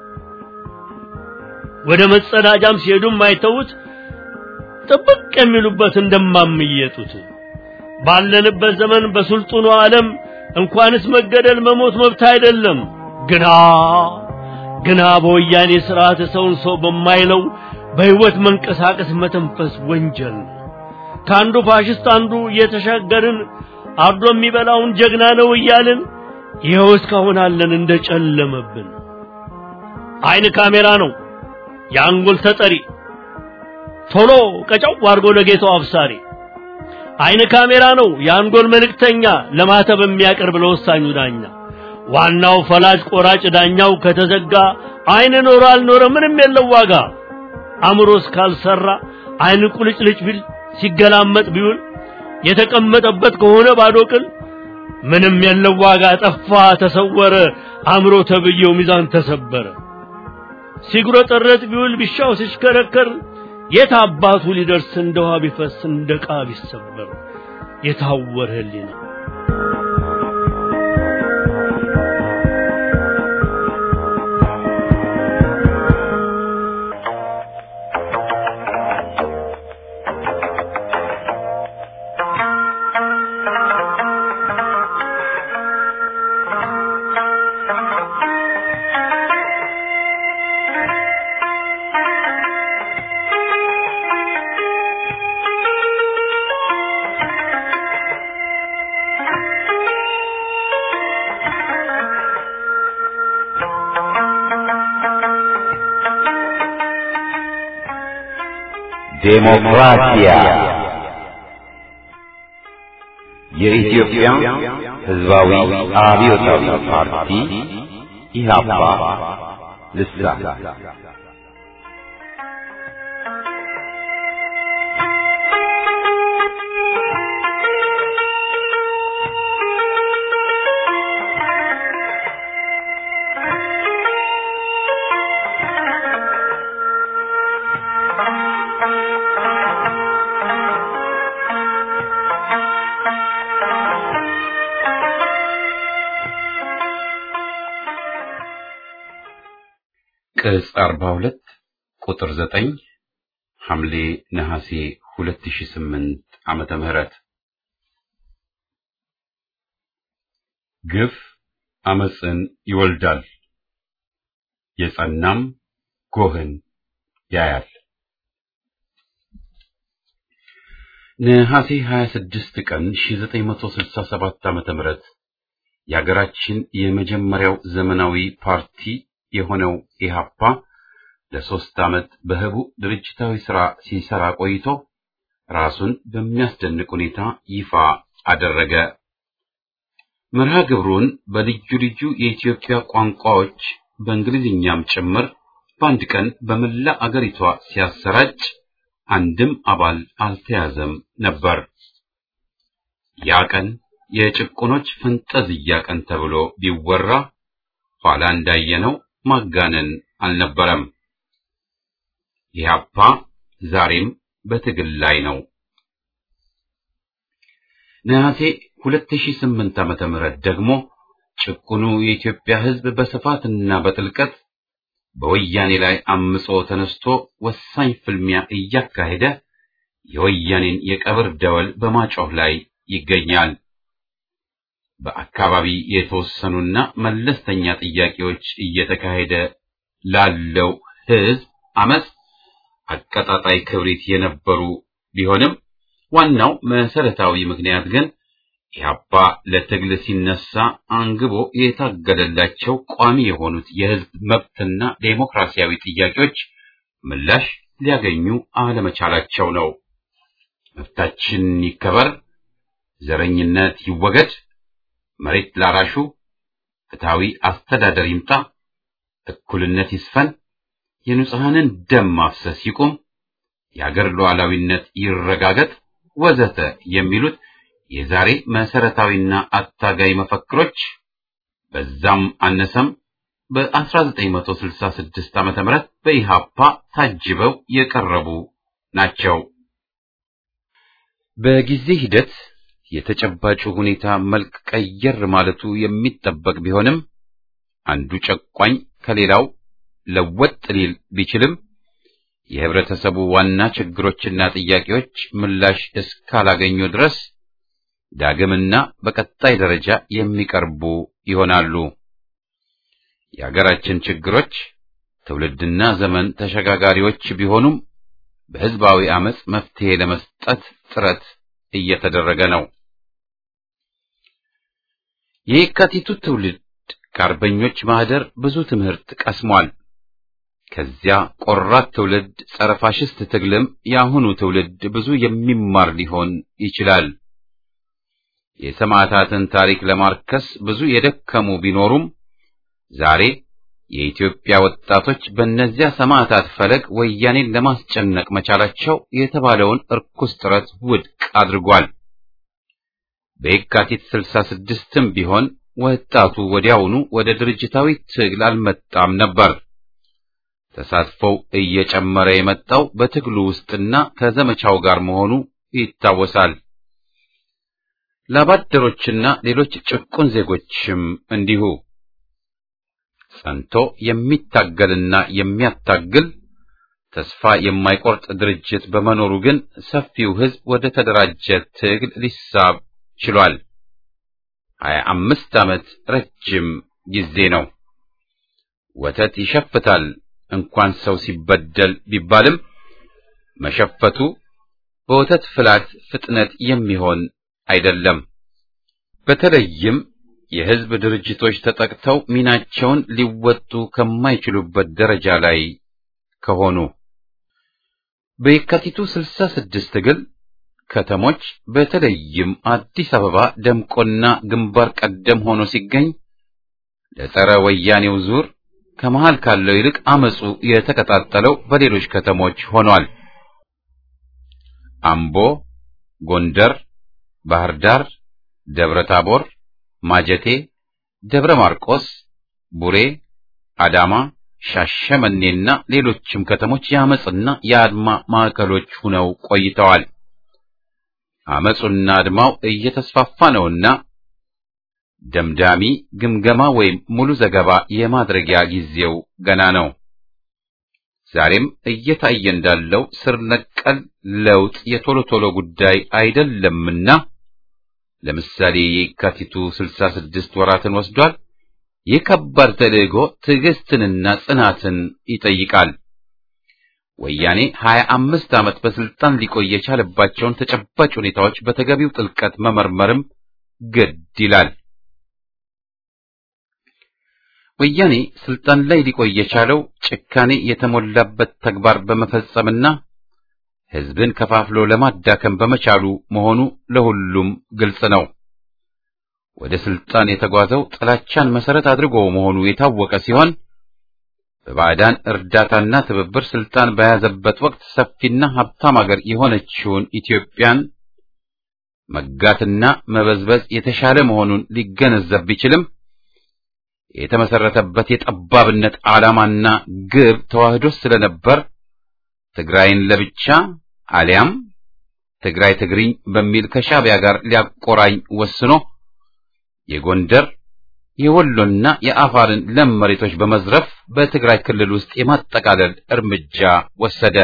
ወደ መጸዳጃም ሲሄዱም አይተውት ጥብቅ የሚሉበት እንደማምየጡት ባለንበት ዘመን በስልጡኑ ዓለም እንኳንስ መገደል መሞት መብት አይደለም ግና ግና በወያኔ ስርዓት ሰውን ሰው በማይለው በህይወት መንቀሳቀስ መተንፈስ ወንጀል ነው። ከአንዱ ፋሽስት አንዱ እየተሻገርን አርዶ የሚበላውን ጀግና ነው እያልን ይኸው እስካሁን አለን እንደጨለመብን። አይን ካሜራ ነው የአንጎል ተጠሪ ቶሎ ቀጫው አድርጎ ለጌታው አብሳሪ። አይን ካሜራ ነው የአንጎል መልእክተኛ ለማተብ የሚያቀርብ ለወሳኙ ዳኛ። ዋናው ፈላጭ ቆራጭ ዳኛው ከተዘጋ አይን ኖረ አልኖረ ምንም የለው ዋጋ። አእምሮ እስካልሰራ አይን ቁልጭልጭ ቢል ሲገላመጥ ቢውል የተቀመጠበት ከሆነ ባዶ ቅል ምንም የለው ዋጋ። ጠፋ ተሰወረ አእምሮ ተብዬው ሚዛን ተሰበረ። ሲጉረጠረጥ ቢውል ቢሻው ሲሽከረከር የት አባቱ ሊደርስ እንደ ውሃ ቢፈስ እንደ ዕቃ ቢሰበር የታወረ ህሊና ዴሞክራሲያ የኢትዮጵያ ሕዝባዊ አብዮታዊ ፓርቲ ኢህአፓ ልሳን ቅጽ 42 ቁጥር 9 ሐምሌ ነሐሴ 2008 ዓመተ ምህረት ግፍ አመፅን ይወልዳል፣ የጸናም ጎህን ያያል። ነሐሴ 26 ቀን 1967 ዓመተ ምህረት የሀገራችን የመጀመሪያው ዘመናዊ ፓርቲ የሆነው ኢህአፓ ለሶስት ዓመት በህቡ ድርጅታዊ ሥራ ሲሰራ ቆይቶ ራሱን በሚያስደንቅ ሁኔታ ይፋ አደረገ። መርሃ ግብሩን በልዩ ልዩ የኢትዮጵያ ቋንቋዎች በእንግሊዝኛም ጭምር በአንድ ቀን በመላ አገሪቷ ሲያሰራጭ አንድም አባል አልተያዘም ነበር። ያ ቀን የጭቁኖች ፈንጠዝያ ቀን ተብሎ ቢወራ ኋላ እንዳየነው ማጋነን አልነበረም። ኢህአፓ ዛሬም በትግል ላይ ነው። ነሐሴ 2008 ዓመተ ምህረት ደግሞ ጭቁኑ የኢትዮጵያ ሕዝብ በስፋትና በጥልቀት በወያኔ ላይ አምጾ ተነስቶ ወሳኝ ፍልሚያ እያካሄደ የወያኔን የቀብር ደወል በማጮህ ላይ ይገኛል። በአካባቢ የተወሰኑና መለስተኛ ጥያቄዎች እየተካሄደ ላለው ሕዝብ አመፅ አቀጣጣይ ክብሪት የነበሩ ቢሆንም ዋናው መሰረታዊ ምክንያት ግን ኢህአፓ ለትግል ሲነሳ አንግቦ የታገለላቸው ቋሚ የሆኑት የህዝብ መብትና ዴሞክራሲያዊ ጥያቄዎች ምላሽ ሊያገኙ አለመቻላቸው ነው። መብታችን ይከበር፣ ዘረኝነት ይወገድ፣ መሬት ላራሹ ፍትሃዊ አስተዳደር ይምጣ፣ እኩልነት ይስፈን፣ የንጹሐንን ደም ማፍሰስ ይቁም፣ የአገር ሉዓላዊነት ይረጋገጥ ወዘተ የሚሉት የዛሬ መሰረታዊና አታጋይ መፈክሮች በዛም አነሰም በ1966 ዓመተ ምህረት በኢሃፓ ታጅበው የቀረቡ ናቸው። በጊዜ ሂደት የተጨባጩ ሁኔታ መልክ ቀየር ማለቱ የሚጠበቅ ቢሆንም አንዱ ጨቋኝ ከሌላው ለወጥ ሊል ቢችልም የህብረተሰቡ ዋና ችግሮችና ጥያቄዎች ምላሽ እስካላገኙ ድረስ ዳግምና በቀጣይ ደረጃ የሚቀርቡ ይሆናሉ። የሀገራችን ችግሮች ትውልድና ዘመን ተሸጋጋሪዎች ቢሆኑም በህዝባዊ አመጽ መፍትሄ ለመስጠት ጥረት እየተደረገ ነው። የየካቲቱ ትውልድ ከአርበኞች ማህደር ብዙ ትምህርት ቀስሟል። ከዚያ ቆራት ትውልድ ጸረ ፋሽስት ትግልም የአሁኑ ትውልድ ብዙ የሚማር ሊሆን ይችላል። የሰማዕታትን ታሪክ ለማርከስ ብዙ የደከሙ ቢኖሩም ዛሬ የኢትዮጵያ ወጣቶች በእነዚያ ሰማዕታት ፈለግ ወያኔን ለማስጨነቅ መቻላቸው የተባለውን እርኩስ ጥረት ውድቅ አድርጓል። በየካቲት ስልሳ ስድስትም ቢሆን ወጣቱ ወዲያውኑ ወደ ድርጅታዊ ትግል አልመጣም ነበር። ተሳትፎው እየጨመረ የመጣው በትግሉ ውስጥና ከዘመቻው ጋር መሆኑ ይታወሳል። ላባደሮችና ሌሎች ጭቁን ዜጎችም እንዲሁ ጸንቶ የሚታገልና የሚያታግል ተስፋ የማይቆርጥ ድርጅት በመኖሩ ግን ሰፊው ሕዝብ ወደ ተደራጀ ትግል ሊሳብ ችሏል። ሀያ አምስት ዓመት ረጅም ጊዜ ነው። ወተት ይሸፍታል እንኳን ሰው ሲበደል ቢባልም መሸፈቱ በወተት ፍላት ፍጥነት የሚሆን አይደለም። በተለይም የሕዝብ ድርጅቶች ተጠቅተው ሚናቸውን ሊወጡ ከማይችሉበት ደረጃ ላይ ከሆኑ በየካቲቱ ስልሳ ስድስት ትግል ከተሞች በተለይም አዲስ አበባ ደምቆና ግንባር ቀደም ሆኖ ሲገኝ ለጸረ ወያኔው ዙር ከመሃል ካለው ይልቅ አመጹ የተቀጣጠለው በሌሎች ከተሞች ሆኗል። አምቦ፣ ጎንደር፣ ባህር ዳር፣ ደብረ ታቦር፣ ማጀቴ፣ ደብረ ማርቆስ፣ ቡሬ፣ አዳማ፣ ሻሸመኔና ሌሎችም ከተሞች የአመጽና የአድማ ማዕከሎች ሆነው ቆይተዋል። አመጹና አድማው እየተስፋፋ ነውና ደምዳሚ ግምገማ ወይም ሙሉ ዘገባ የማድረጊያ ጊዜው ገና ነው። ዛሬም እየታየ እንዳለው ስር ነቀል ለውጥ የቶሎ ቶሎ ጉዳይ አይደለምና ለምሳሌ የካቲቱ ስልሳ ስድስት ወራትን ወስዷል። ይህ ከባድ ተልዕኮ ትዕግስትንና ጽናትን ይጠይቃል። ወያኔ ሀያ አምስት ዓመት በስልጣን ሊቆይ የቻለባቸውን ተጨባጭ ሁኔታዎች በተገቢው ጥልቀት መመርመርም ግድ ይላል። ወያኔ ስልጣን ላይ ሊቆይ የቻለው ጭካኔ የተሞላበት ተግባር በመፈጸምና ሕዝብን ከፋፍሎ ለማዳከም በመቻሉ መሆኑ ለሁሉም ግልጽ ነው። ወደ ስልጣን የተጓዘው ጥላቻን መሰረት አድርጎ መሆኑ የታወቀ ሲሆን በባዕዳን እርዳታና ትብብር ስልጣን በያዘበት ወቅት ሰፊና ሀብታም አገር የሆነችውን ኢትዮጵያን መጋትና መበዝበዝ የተሻለ መሆኑን ሊገነዘብ ቢችልም የተመሰረተበት የጠባብነት ዓላማና ግብ ተዋህዶ ስለነበር ትግራይን ለብቻ አሊያም ትግራይ ትግሪኝ በሚል ከሻዕቢያ ጋር ሊያቆራኝ ወስኖ የጎንደር የወሎና የአፋርን ለም መሬቶች በመዝረፍ በትግራይ ክልል ውስጥ የማጠቃለል እርምጃ ወሰደ።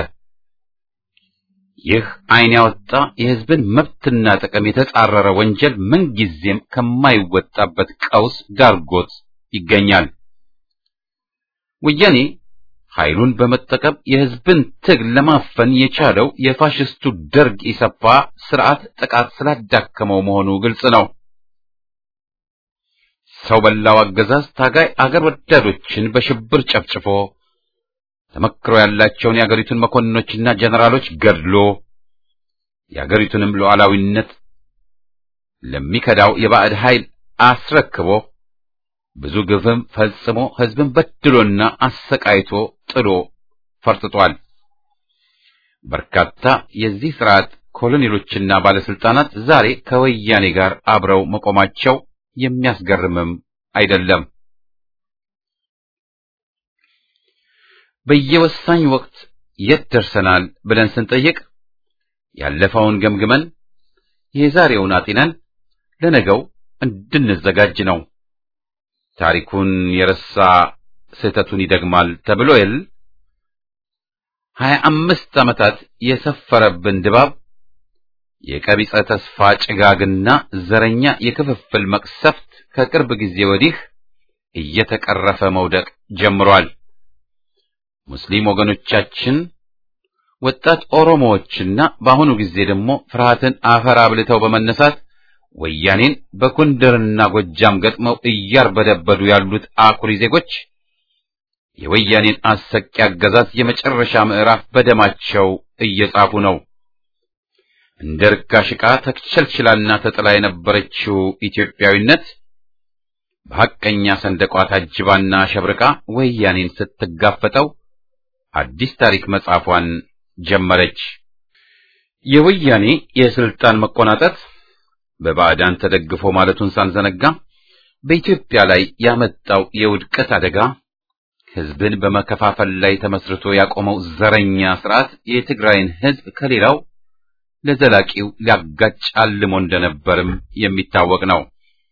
ይህ ዓይን ያወጣ የሕዝብን መብትና ጥቅም የተጻረረ ወንጀል ምንጊዜም ከማይወጣበት ቀውስ ዳርጎት ይገኛል። ወያኔ ኃይሉን በመጠቀም የሕዝብን ትግል ለማፈን የቻለው የፋሽስቱ ደርግ ኢሰፓ ስርዓት ጥቃት ስላዳከመው መሆኑ ግልጽ ነው። ሰው በላው አገዛዝ ታጋይ አገር ወዳዶችን በሽብር ጨፍጭፎ ተመክሮ ያላቸውን የአገሪቱን መኮንኖችና ጀነራሎች ገድሎ የአገሪቱንም ሉዓላዊነት ለሚከዳው የባዕድ ኃይል አስረክቦ ብዙ ግፍም ፈጽሞ ሕዝብን በድሎና አሰቃይቶ ጥሎ ፈርጥቷል። በርካታ የዚህ ስርዓት ኮሎኔሎችና ባለስልጣናት ዛሬ ከወያኔ ጋር አብረው መቆማቸው የሚያስገርምም አይደለም። በየወሳኝ ወቅት የት ደርሰናል ብለን ስንጠይቅ ያለፈውን ገምግመን የዛሬውን አጢነን ለነገው እንድንዘጋጅ ነው። ታሪኩን የረሳ ስህተቱን ይደግማል ተብሎ የል ሀያ አምስት ዓመታት የሰፈረብን ድባብ የቀቢጸ ተስፋ ጭጋግና ዘረኛ የክፍፍል መቅሰፍት ከቅርብ ጊዜ ወዲህ እየተቀረፈ መውደቅ ጀምሯል። ሙስሊም ወገኖቻችን፣ ወጣት ኦሮሞዎችና በአሁኑ ጊዜ ደግሞ ፍርሃትን አፈር አብልተው በመነሳት ወያኔን በጎንደርና ጎጃም ገጥመው እያርበደበዱ ያሉት አኩሪ ዜጎች የወያኔን አሰቂ አገዛዝ የመጨረሻ ምዕራፍ በደማቸው እየጻፉ ነው። እንደ ርካሽ ዕቃ ተክቸልችላና ተጥላ የነበረችው ኢትዮጵያዊነት በሐቀኛ ሰንደቋ ታጅባና ሸብርቃ ወያኔን ስትጋፈጠው አዲስ ታሪክ መጻፏን ጀመረች። የወያኔ የስልጣን መቆናጠጥ በባዕዳን ተደግፎ ማለቱን ሳንዘነጋ በኢትዮጵያ ላይ ያመጣው የውድቀት አደጋ ሕዝብን በመከፋፈል ላይ ተመስርቶ ያቆመው ዘረኛ ስርዓት የትግራይን ሕዝብ ከሌላው ለዘላቂው ሊያጋጭ አልሞ እንደነበርም የሚታወቅ ነው።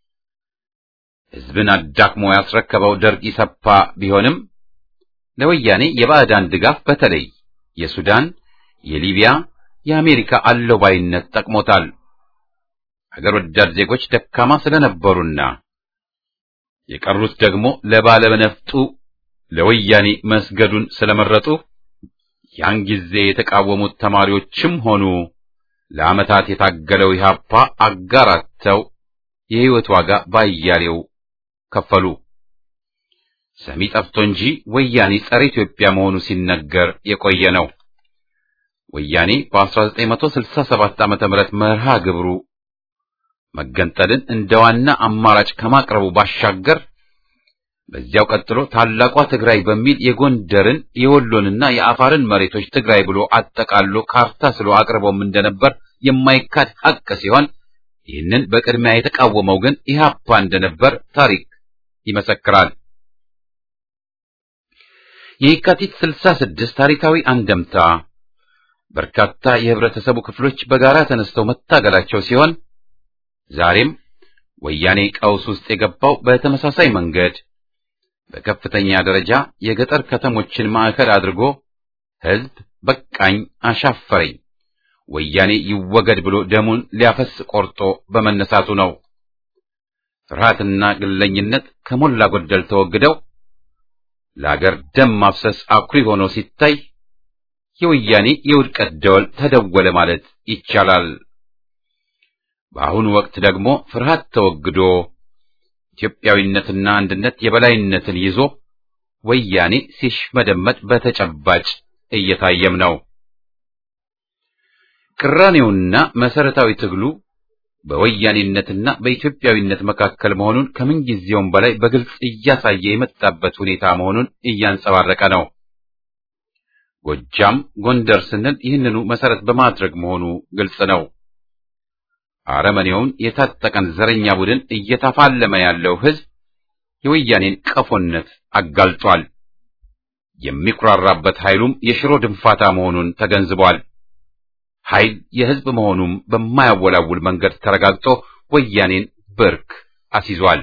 ሕዝብን አዳክሞ ያስረከበው ደርግ ኢሰፓ ቢሆንም ለወያኔ የባዕዳን ድጋፍ በተለይ የሱዳን፣ የሊቢያ፣ የአሜሪካ አለባይነት ጠቅሞታል። አገር ወዳድ ዜጎች ደካማ ስለነበሩና የቀሩት ደግሞ ለባለነፍጡ ለወያኔ መስገዱን ስለመረጡ ያን ጊዜ የተቃወሙት ተማሪዎችም ሆኑ ለዓመታት የታገለው ኢህአፓ አጋራተው የሕይወት ዋጋ ባያሌው ከፈሉ። ሰሚ ጠፍቶ እንጂ ወያኔ ጸረ ኢትዮጵያ መሆኑ ሲነገር የቆየ ነው። ወያኔ በ1967 ዓመተ ምህረት መርሃ ግብሩ መገንጠልን እንደ ዋና አማራጭ ከማቅረቡ ባሻገር በዚያው ቀጥሎ ታላቋ ትግራይ በሚል የጎንደርን የወሎንና የአፋርን መሬቶች ትግራይ ብሎ አጠቃሎ ካርታ ስሎ አቅርቦም እንደነበር የማይካድ ሐቅ ሲሆን ይህንን በቅድሚያ የተቃወመው ግን ኢህአፓ እንደነበር ታሪክ ይመሰክራል። የየካቲት 66 ታሪካዊ አንደምታ በርካታ የህብረተሰቡ ክፍሎች በጋራ ተነስተው መታገላቸው ሲሆን ዛሬም ወያኔ ቀውስ ውስጥ የገባው በተመሳሳይ መንገድ በከፍተኛ ደረጃ የገጠር ከተሞችን ማዕከል አድርጎ ህዝብ በቃኝ አሻፈረኝ ወያኔ ይወገድ ብሎ ደሙን ሊያፈስ ቆርጦ በመነሳቱ ነው። ፍርሃትና ግለኝነት ከሞላ ጎደል ተወግደው ለአገር ደም ማፍሰስ አኩሪ ሆኖ ሲታይ የወያኔ የውድቀት ደወል ተደወለ ማለት ይቻላል። በአሁኑ ወቅት ደግሞ ፍርሃት ተወግዶ ኢትዮጵያዊነትና አንድነት የበላይነትን ይዞ ወያኔ ሲሽመደመጥ በተጨባጭ እየታየም ነው። ቅራኔውና መሰረታዊ ትግሉ በወያኔነትና በኢትዮጵያዊነት መካከል መሆኑን ከምንጊዜውም በላይ በግልጽ እያሳየ የመጣበት ሁኔታ መሆኑን እያንጸባረቀ ነው። ጎጃም፣ ጎንደር ስንል ይህንኑ መሰረት በማድረግ መሆኑ ግልጽ ነው። አረመኔውን የታጠቀን ዘረኛ ቡድን እየተፋለመ ያለው ሕዝብ የወያኔን ቀፎነት አጋልጧል። የሚኩራራበት ኃይሉም የሽሮ ድንፋታ መሆኑን ተገንዝቧል። ኃይል የሕዝብ መሆኑም በማያወላውል መንገድ ተረጋግጦ ወያኔን ብርክ አስይዟል።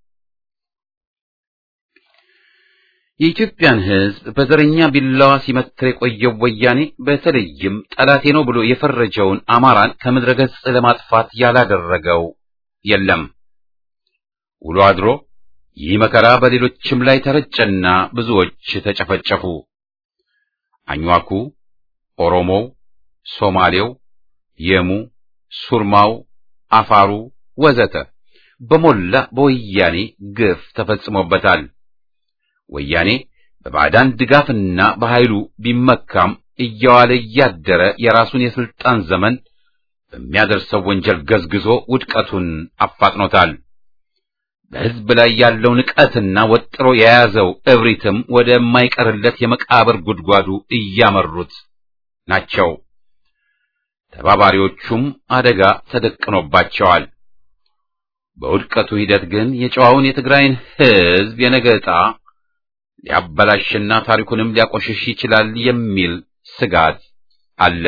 የኢትዮጵያን ሕዝብ በዘረኛ ቢላዋ ሲመትር የቆየው ወያኔ በተለይም ጠላቴ ነው ብሎ የፈረጀውን አማራን ከምድረ ገጽ ለማጥፋት ያላደረገው የለም። ውሎ አድሮ ይህ መከራ በሌሎችም ላይ ተረጨና ብዙዎች ተጨፈጨፉ። አኝዋኩ፣ ኦሮሞው፣ ሶማሌው፣ የሙ፣ ሱርማው፣ አፋሩ ወዘተ በሞላ በወያኔ ግፍ ተፈጽሞበታል። ወያኔ በባዕዳን ድጋፍና በኃይሉ ቢመካም እየዋለ እያደረ የራሱን የስልጣን ዘመን በሚያደርሰው ወንጀል ገዝግዞ ውድቀቱን አፋጥኖታል። በሕዝብ ላይ ያለው ንቀትና ወጥሮ የያዘው እብሪትም ወደማይቀርለት የመቃብር ጉድጓዱ እያመሩት ናቸው። ተባባሪዎቹም አደጋ ተደቅኖባቸዋል። በውድቀቱ ሂደት ግን የጨዋውን የትግራይን ሕዝብ የነገ ዕጣ ሊያበላሽና ታሪኩንም ሊያቆሽሽ ይችላል የሚል ስጋት አለ።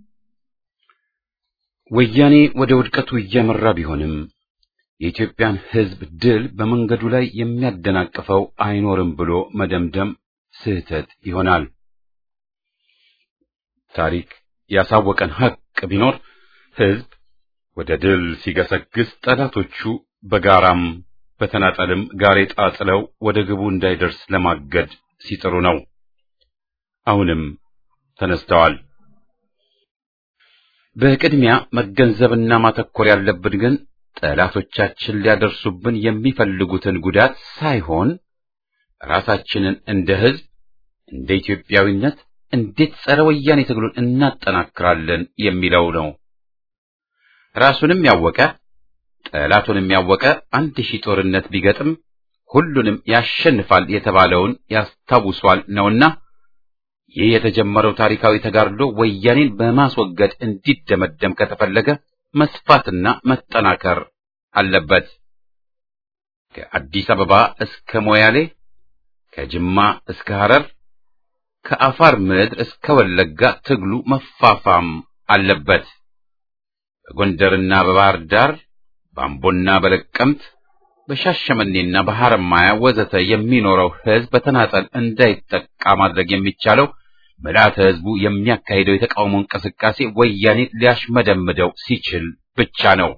ወያኔ ወደ ውድቀቱ እያመራ ቢሆንም የኢትዮጵያን ሕዝብ ድል በመንገዱ ላይ የሚያደናቅፈው አይኖርም ብሎ መደምደም ስህተት ይሆናል። ታሪክ ያሳወቀን ሐቅ ቢኖር ሕዝብ ወደ ድል ሲገሰግስ ጠላቶቹ በጋራም በተናጠልም ጋሬጣ ጥለው ወደ ግቡ እንዳይደርስ ለማገድ ሲጥሩ ነው። አሁንም ተነስተዋል። በቅድሚያ መገንዘብና ማተኮር ያለብን ግን ጠላቶቻችን ሊያደርሱብን የሚፈልጉትን ጉዳት ሳይሆን ራሳችንን እንደ ሕዝብ እንደ ኢትዮጵያዊነት እንዴት ጸረ ወያኔ ትግሉን እናጠናክራለን የሚለው ነው። ራሱንም ያወቀ ጠላቱንም ያወቀ አንድ ሺህ ጦርነት ቢገጥም ሁሉንም ያሸንፋል የተባለውን ያስታውሷል ነውና ይህ የተጀመረው ታሪካዊ ተጋድሎ ወያኔን በማስወገድ እንዲደመደም ከተፈለገ መስፋትና መጠናከር አለበት። ከአዲስ አበባ እስከ ሞያሌ፣ ከጅማ እስከ ሐረር፣ ከአፋር ምድር እስከ ወለጋ ትግሉ መፋፋም አለበት። በጎንደርና በባህር ዳር በአምቦና በለቀምት በሻሸመኔና በሐረማያ ወዘተ የሚኖረው ሕዝብ በተናጠል እንዳይጠቃ ማድረግ የሚቻለው ምልዓተ ሕዝቡ የሚያካሂደው የተቃውሞ እንቅስቃሴ ወያኔ ሊያሽመደምደው ሲችል ብቻ ነው።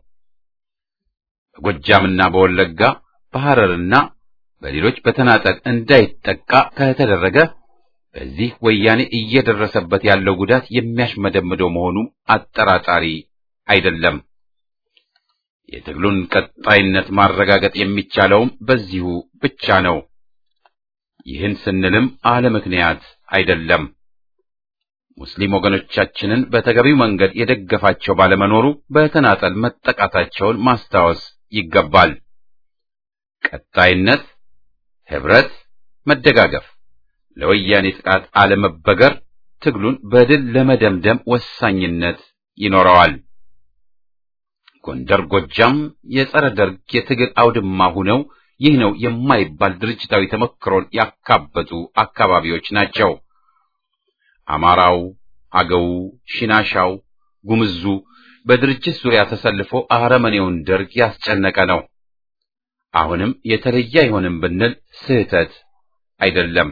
በጎጃምና በወለጋ በሐረርና በሌሎች በተናጠል እንዳይጠቃ ከተደረገ በዚህ ወያኔ እየደረሰበት ያለው ጉዳት የሚያሽመደምደው መሆኑ አጠራጣሪ አይደለም። የትግሉን ቀጣይነት ማረጋገጥ የሚቻለውም በዚሁ ብቻ ነው። ይህን ስንልም አለ ምክንያት አይደለም። ሙስሊም ወገኖቻችንን በተገቢው መንገድ የደገፋቸው ባለመኖሩ በተናጠል መጠቃታቸውን ማስታወስ ይገባል። ቀጣይነት፣ ህብረት፣ መደጋገፍ፣ ለወያኔ ጥቃት አለመበገር ትግሉን በድል ለመደምደም ወሳኝነት ይኖረዋል። ጎንደር፣ ጎጃም የጸረ ደርግ የትግል አውድማ ሁነው ይህ ነው የማይባል ድርጅታዊ ተሞክሮን ያካበቱ አካባቢዎች ናቸው። አማራው፣ አገው፣ ሽናሻው፣ ጉምዙ በድርጅት ዙሪያ ተሰልፎ አረመኔውን ደርግ ያስጨነቀ ነው። አሁንም የተለየ አይሆንም ብንል ስህተት አይደለም።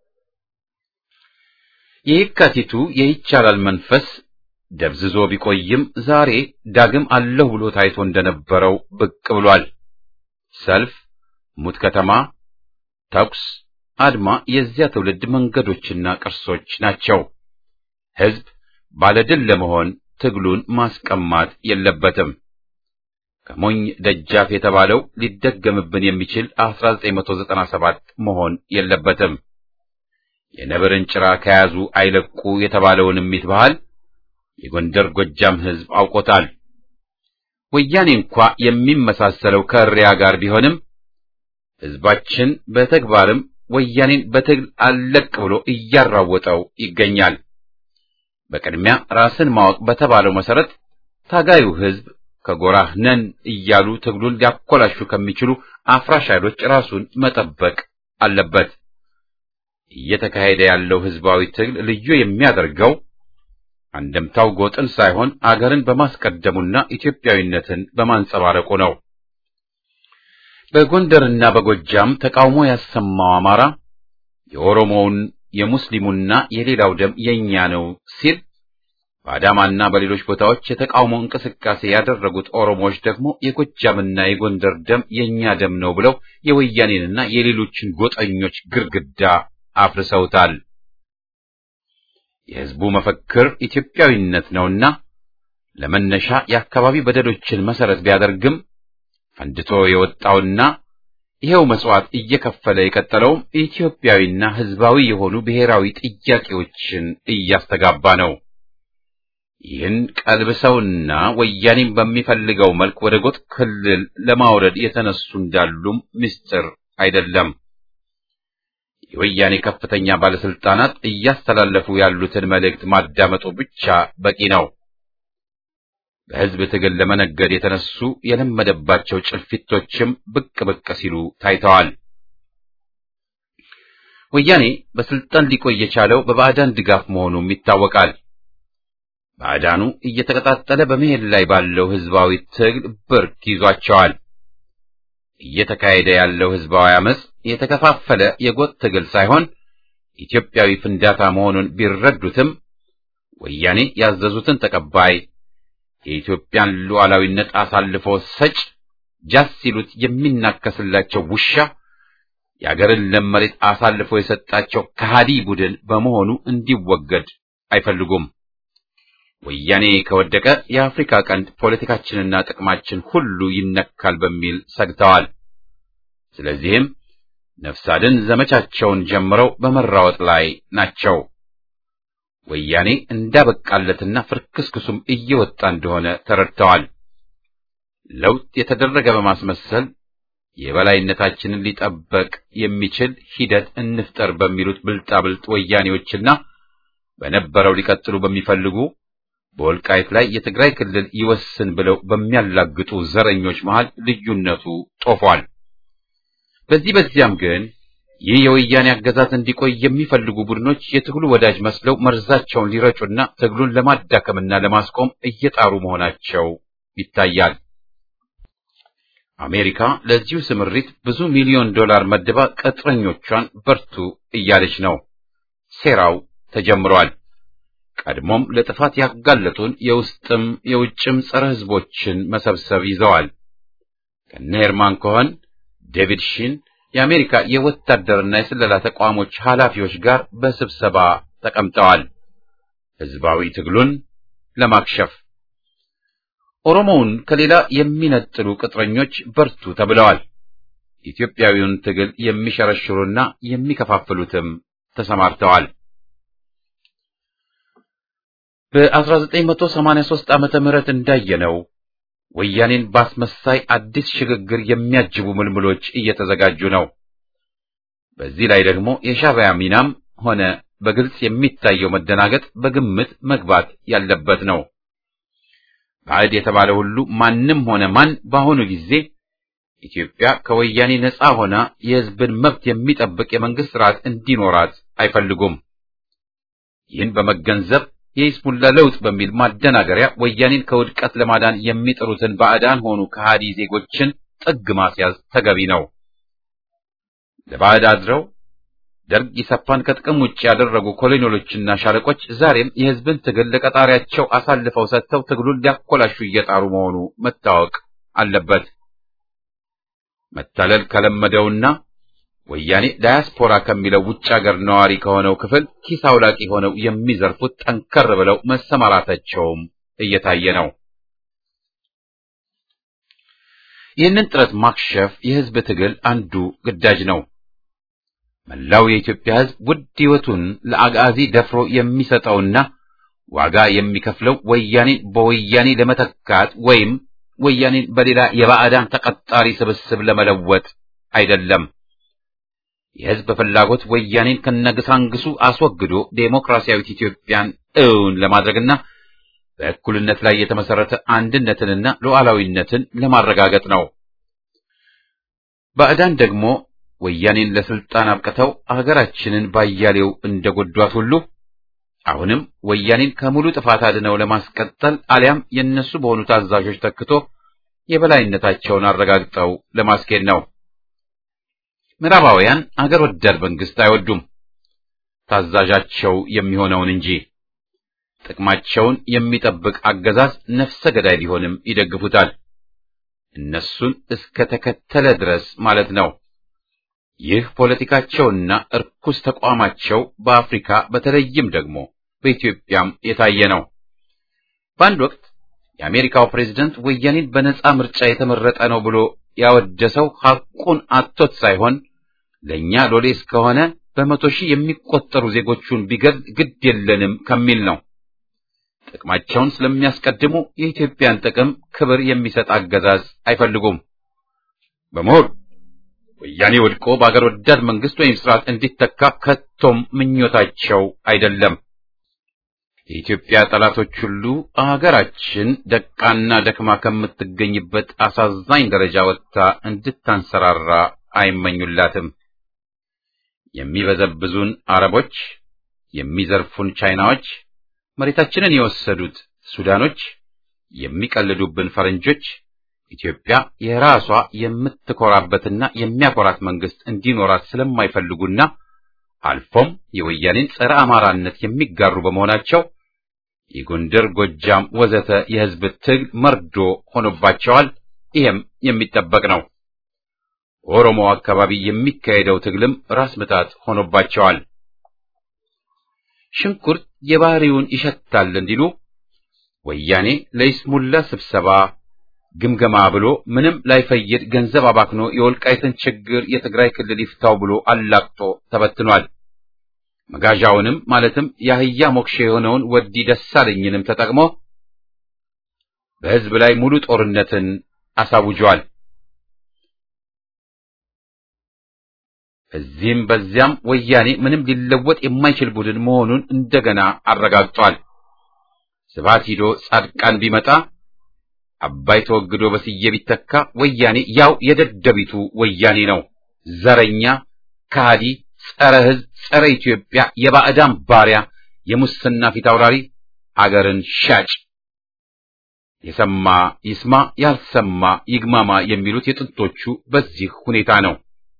የየካቲቱ የይቻላል መንፈስ ደብዝዞ ቢቆይም ዛሬ ዳግም አለሁ ብሎ ታይቶ እንደነበረው ብቅ ብሏል። ሰልፍ፣ ሙት ከተማ፣ ተኩስ፣ አድማ የዚያ ትውልድ መንገዶችና ቅርሶች ናቸው። ሕዝብ ባለድል ለመሆን ትግሉን ማስቀማት የለበትም። ከሞኝ ደጃፍ የተባለው ሊደገምብን የሚችል 1997 መሆን የለበትም። የነብርን ጭራ ከያዙ አይለቁ የተባለውን እሚት ባህል የጎንደር ጎጃም ሕዝብ አውቆታል። ወያኔ እንኳ የሚመሳሰለው ከእሪያ ጋር ቢሆንም ሕዝባችን በተግባርም ወያኔን በትግል አለቅ ብሎ እያራወጠው ይገኛል። በቅድሚያ ራስን ማወቅ በተባለው መሰረት ታጋዩ ሕዝብ ከጎራህ ነን እያሉ ትግሉን ሊያኮላሹ ከሚችሉ አፍራሽ ኃይሎች ራሱን መጠበቅ አለበት። እየተካሄደ ያለው ሕዝባዊ ትግል ልዩ የሚያደርገው አንደምታው ጎጥን ሳይሆን አገርን በማስቀደሙና ኢትዮጵያዊነትን በማንጸባረቁ ነው። በጎንደርና በጎጃም ተቃውሞ ያሰማው አማራ የኦሮሞውን የሙስሊሙና የሌላው ደም የኛ ነው ሲል በአዳማና በሌሎች ቦታዎች የተቃውሞ እንቅስቃሴ ያደረጉት ኦሮሞዎች ደግሞ የጎጃምና የጎንደር ደም የኛ ደም ነው ብለው የወያኔንና የሌሎችን ጎጠኞች ግርግዳ አፍርሰውታል። የሕዝቡ መፈክር ኢትዮጵያዊነት ነውና ለመነሻ የአካባቢ በደሎችን መሰረት ቢያደርግም ፈንድቶ የወጣውና ይሄው መስዋዕት እየከፈለ የቀጠለውም ኢትዮጵያዊና ሕዝባዊ የሆኑ ብሔራዊ ጥያቄዎችን እያስተጋባ ነው። ይህን ቀልብሰውና ወያኔም በሚፈልገው መልክ ወደ ጎጥ ክልል ለማውረድ የተነሱ እንዳሉም ምስጢር አይደለም። የወያኔ ከፍተኛ ባለስልጣናት እያስተላለፉ ያሉትን መልእክት ማዳመጡ ብቻ በቂ ነው። በሕዝብ ትግል ለመነገድ የተነሱ የለመደባቸው ጭልፊቶችም ብቅ ብቅ ሲሉ ታይተዋል። ወያኔ በስልጣን ሊቆይ የቻለው በባዕዳን ድጋፍ መሆኑም ይታወቃል። ባዕዳኑ እየተቀጣጠለ በመሄድ ላይ ባለው ሕዝባዊ ትግል ብርክ ይዟቸዋል። እየተካሄደ ያለው ሕዝባዊ አመጽ የተከፋፈለ የጎጥ ትግል ሳይሆን ኢትዮጵያዊ ፍንዳታ መሆኑን ቢረዱትም ወያኔ ያዘዙትን ተቀባይ የኢትዮጵያን ሉዓላዊነት አሳልፎ ሰጭ ጃስ ሲሉት የሚናከስላቸው ውሻ የአገርን ለም መሬት አሳልፎ የሰጣቸው ከሃዲ ቡድን በመሆኑ እንዲወገድ አይፈልጉም። ወያኔ ከወደቀ የአፍሪካ ቀንድ ፖለቲካችንና ጥቅማችን ሁሉ ይነካል በሚል ሰግተዋል። ስለዚህም ነፍስ አድን ዘመቻቸውን ጀምረው በመራወጥ ላይ ናቸው። ወያኔ እንዳበቃለትና ፍርክስክሱም እየወጣ እንደሆነ ተረድተዋል። ለውጥ የተደረገ በማስመሰል የበላይነታችንን ሊጠበቅ የሚችል ሂደት እንፍጠር በሚሉት ብልጣብልጥ ወያኔዎችና በነበረው ሊቀጥሉ በሚፈልጉ በወልቃይት ላይ የትግራይ ክልል ይወስን ብለው በሚያላግጡ ዘረኞች መሃል ልዩነቱ ጦፏል። በዚህ በዚያም ግን ይህ የወያኔ አገዛዝ እንዲቆይ የሚፈልጉ ቡድኖች የትግሉ ወዳጅ መስለው መርዛቸውን ሊረጩና ትግሉን ለማዳከምና ለማስቆም እየጣሩ መሆናቸው ይታያል። አሜሪካ ለዚሁ ስምሪት ብዙ ሚሊዮን ዶላር መድባ ቅጥረኞቿን በርቱ እያለች ነው። ሴራው ተጀምሯል። ቀድሞም ለጥፋት ያጋለጡን የውስጥም የውጭም ጸረ ሕዝቦችን መሰብሰብ ይዘዋል። ከነ ሄርማን ኮኸን፣ ዴቪድ ሺን የአሜሪካ የወታደርና የስለላ ተቋሞች ኃላፊዎች ጋር በስብሰባ ተቀምጠዋል። ሕዝባዊ ትግሉን ለማክሸፍ ኦሮሞውን ከሌላ የሚነጥሉ ቅጥረኞች በርቱ ተብለዋል። ኢትዮጵያዊውን ትግል የሚሸረሽሩና የሚከፋፍሉትም ተሰማርተዋል። በ1983 ዓመተ ምህረት እንዳየነው ወያኔን ባስመሳይ አዲስ ሽግግር የሚያጅቡ ምልምሎች እየተዘጋጁ ነው። በዚህ ላይ ደግሞ የሻዕቢያ ሚናም ሆነ በግልጽ የሚታየው መደናገጥ በግምት መግባት ያለበት ነው። ባዕድ የተባለ ሁሉ ማንም ሆነ ማን በአሁኑ ጊዜ ኢትዮጵያ ከወያኔ ነፃ ሆና የሕዝብን መብት የሚጠብቅ የመንግስት ስርዓት እንዲኖራት አይፈልጉም። ይህን በመገንዘብ የሂዝቡላ ለውጥ በሚል ማደናገሪያ ወያኔን ከውድቀት ለማዳን የሚጥሩትን ባዕዳን ሆኑ ከሃዲ ዜጎችን ጥግ ማስያዝ ተገቢ ነው። ለባዕድ አድረው ደርግ ኢሰፓን ከጥቅም ውጭ ያደረጉ ኮሎኔሎችና ሻለቆች ዛሬም የሕዝብን ትግል ለቀጣሪያቸው አሳልፈው ሰጥተው ትግሉን ሊያኮላሹ እየጣሩ መሆኑ መታወቅ አለበት። መታለል ከለመደውና ወያኔ ዳያስፖራ ከሚለው ውጭ ሀገር ነዋሪ ከሆነው ክፍል ኪስ አውላቂ ሆነው የሚዘርፉት ጠንከር ብለው መሰማራታቸውም እየታየ ነው። ይህንን ጥረት ማክሸፍ የሕዝብ ትግል አንዱ ግዳጅ ነው። መላው የኢትዮጵያ ሕዝብ ውድ ሕይወቱን ለአጋዚ ደፍሮ የሚሰጠውና ዋጋ የሚከፍለው ወያኔን በወያኔ ለመተካት ወይም ወያኔን በሌላ የባዕዳን ተቀጣሪ ስብስብ ለመለወጥ አይደለም። የሕዝብ ፍላጎት ወያኔን ከነግሳንግሱ አስወግዶ ዴሞክራሲያዊት ኢትዮጵያን እውን ለማድረግና በእኩልነት ላይ የተመሰረተ አንድነትንና ሉዓላዊነትን ለማረጋገጥ ነው። ባዕዳን ደግሞ ወያኔን ለስልጣን አብቅተው አገራችንን ባያሌው እንደጎዷት ሁሉ አሁንም ወያኔን ከሙሉ ጥፋት አድነው ለማስቀጠል አሊያም የነሱ በሆኑ ታዛዦች ተክቶ የበላይነታቸውን አረጋግጠው ለማስኬድ ነው። ምዕራባውያን አገር ወዳድ መንግስት አይወዱም፣ ታዛዣቸው የሚሆነውን እንጂ። ጥቅማቸውን የሚጠብቅ አገዛዝ ነፍሰ ገዳይ ቢሆንም ይደግፉታል። እነሱን እስከ ተከተለ ድረስ ማለት ነው። ይህ ፖለቲካቸውና እርኩስ ተቋማቸው በአፍሪካ በተለይም ደግሞ በኢትዮጵያም የታየ ነው። በአንድ ወቅት የአሜሪካው ፕሬዝደንት ወያኔን በነጻ ምርጫ የተመረጠ ነው ብሎ ያወደሰው ሐቁን አጥቶት ሳይሆን ለእኛ ሎሌ እስከሆነ በመቶ ሺህ የሚቆጠሩ ዜጎቹን ቢገድል ግድ የለንም ከሚል ነው። ጥቅማቸውን ስለሚያስቀድሙ የኢትዮጵያን ጥቅም ክብር የሚሰጥ አገዛዝ አይፈልጉም። በመሆኑ ወያኔ ወድቆ በአገር ወዳድ መንግስት ወይም ስርዓት እንዲተካ ከቶም ምኞታቸው አይደለም። የኢትዮጵያ ጠላቶች ሁሉ አገራችን ደቃና ደክማ ከምትገኝበት አሳዛኝ ደረጃ ወጥታ እንድታንሰራራ አይመኙላትም። የሚበዘብዙን አረቦች፣ የሚዘርፉን ቻይናዎች፣ መሬታችንን የወሰዱት ሱዳኖች፣ የሚቀልዱብን ፈረንጆች ኢትዮጵያ የራሷ የምትኮራበትና የሚያኮራት መንግስት እንዲኖራት ስለማይፈልጉና አልፎም የወያኔን ጸረ አማራነት የሚጋሩ በመሆናቸው የጎንደር፣ ጎጃም ወዘተ የህዝብ ትግል መርዶ ሆኖባቸዋል። ይህም የሚጠበቅ ነው። ኦሮሞ አካባቢ የሚካሄደው ትግልም ራስ ምታት ሆኖባቸዋል። ሽንኩርት የባህሪውን ይሸታል እንዲሉ ወያኔ ለይስሙላ ስብሰባ ግምገማ ብሎ ምንም ላይፈይድ ገንዘብ አባክኖ የወልቃይትን ችግር የትግራይ ክልል ይፍታው ብሎ አላቅጦ ተበትኗል። መጋዣውንም ማለትም የአህያ ሞክሼ የሆነውን ወዲ ደሳለኝንም ተጠቅሞ በህዝብ ላይ ሙሉ ጦርነትን አሳውጇል። እዚህም በዚያም ወያኔ ምንም ሊለወጥ የማይችል ቡድን መሆኑን እንደገና አረጋግጧል። ስብሐት ሂዶ ጻድቃን ቢመጣ አባይ ተወግዶ በስዬ ቢተካ ወያኔ ያው የደደቢቱ ወያኔ ነው። ዘረኛ፣ ከሃዲ፣ ጸረ ህዝብ፣ ጸረ ኢትዮጵያ፣ የባዕዳን ባሪያ፣ የሙስና ፊት አውራሪ፣ አገርን ሻጭ። የሰማ ይስማ፣ ያልሰማ ይግማማ የሚሉት የጥንቶቹ በዚህ ሁኔታ ነው።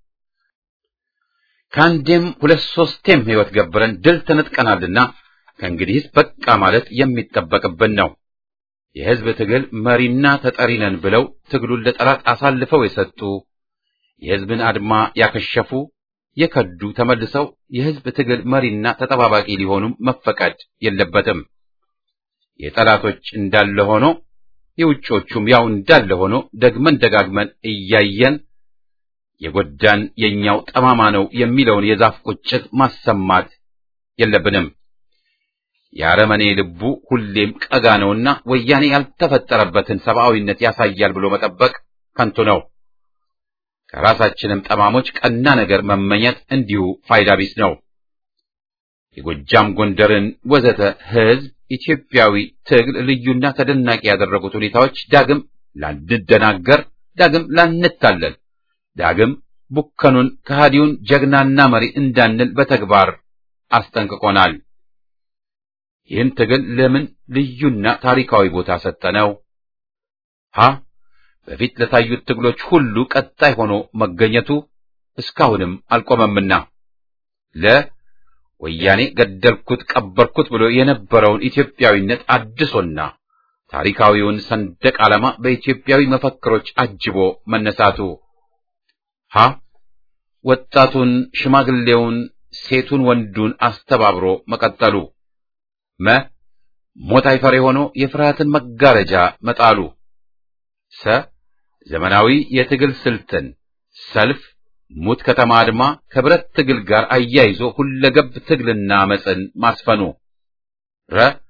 ከአንዴም ሁለት ሶስቴም ህይወት ገብረን ድል ተነጥቀናልና ከእንግዲህስ በቃ ማለት የሚጠበቅብን ነው። የህዝብ ትግል መሪና ተጠሪ ነን ብለው ትግሉን ለጠላት አሳልፈው የሰጡ የህዝብን አድማ ያከሸፉ የከዱ ተመልሰው የህዝብ ትግል መሪና ተጠባባቂ ሊሆኑም መፈቀድ የለበትም። የጠላቶች እንዳለ ሆኖ የውጮቹም ያው እንዳለ ሆኖ ደግመን ደጋግመን እያየን የጎዳን የኛው ጠማማ ነው የሚለውን የዛፍ ቁጭት ማሰማት የለብንም። የአረመኔ ልቡ ሁሌም ቀጋ ነውና ወያኔ ያልተፈጠረበትን ሰብአዊነት ያሳያል ብሎ መጠበቅ ከንቱ ነው። ከራሳችንም ጠማሞች ቀና ነገር መመኘት እንዲሁ ፋይዳ ቢስ ነው። የጎጃም ጎንደርን ወዘተ ህዝብ ኢትዮጵያዊ ትግል ልዩና ተደናቂ ያደረጉት ሁኔታዎች ዳግም ላንደናገር፣ ዳግም ላንታለል፣ ዳግም ቡከኑን ከሃዲውን ጀግናና መሪ እንዳንል በተግባር አስጠንቅቆናል። ይህን ትግል ለምን ልዩና ታሪካዊ ቦታ ሰጠነው? ሀ በፊት ለታዩት ትግሎች ሁሉ ቀጣይ ሆኖ መገኘቱ እስካሁንም አልቆመምና ለ ወያኔ ገደልኩት ቀበርኩት ብሎ የነበረውን ኢትዮጵያዊነት አድሶና ታሪካዊውን ሰንደቅ ዓላማ በኢትዮጵያዊ መፈክሮች አጅቦ መነሳቱ ሀ ወጣቱን፣ ሽማግሌውን፣ ሴቱን፣ ወንዱን አስተባብሮ መቀጠሉ መ ሞት አይፈሬ ሆኖ የፍርሃትን መጋረጃ መጣሉ ሰ ዘመናዊ የትግል ስልትን ሰልፍ፣ ሙት ከተማ አድማ ከብረት ትግል ጋር አያይዞ ሁለገብ ትግልና አመፅን ማስፈኑ ረ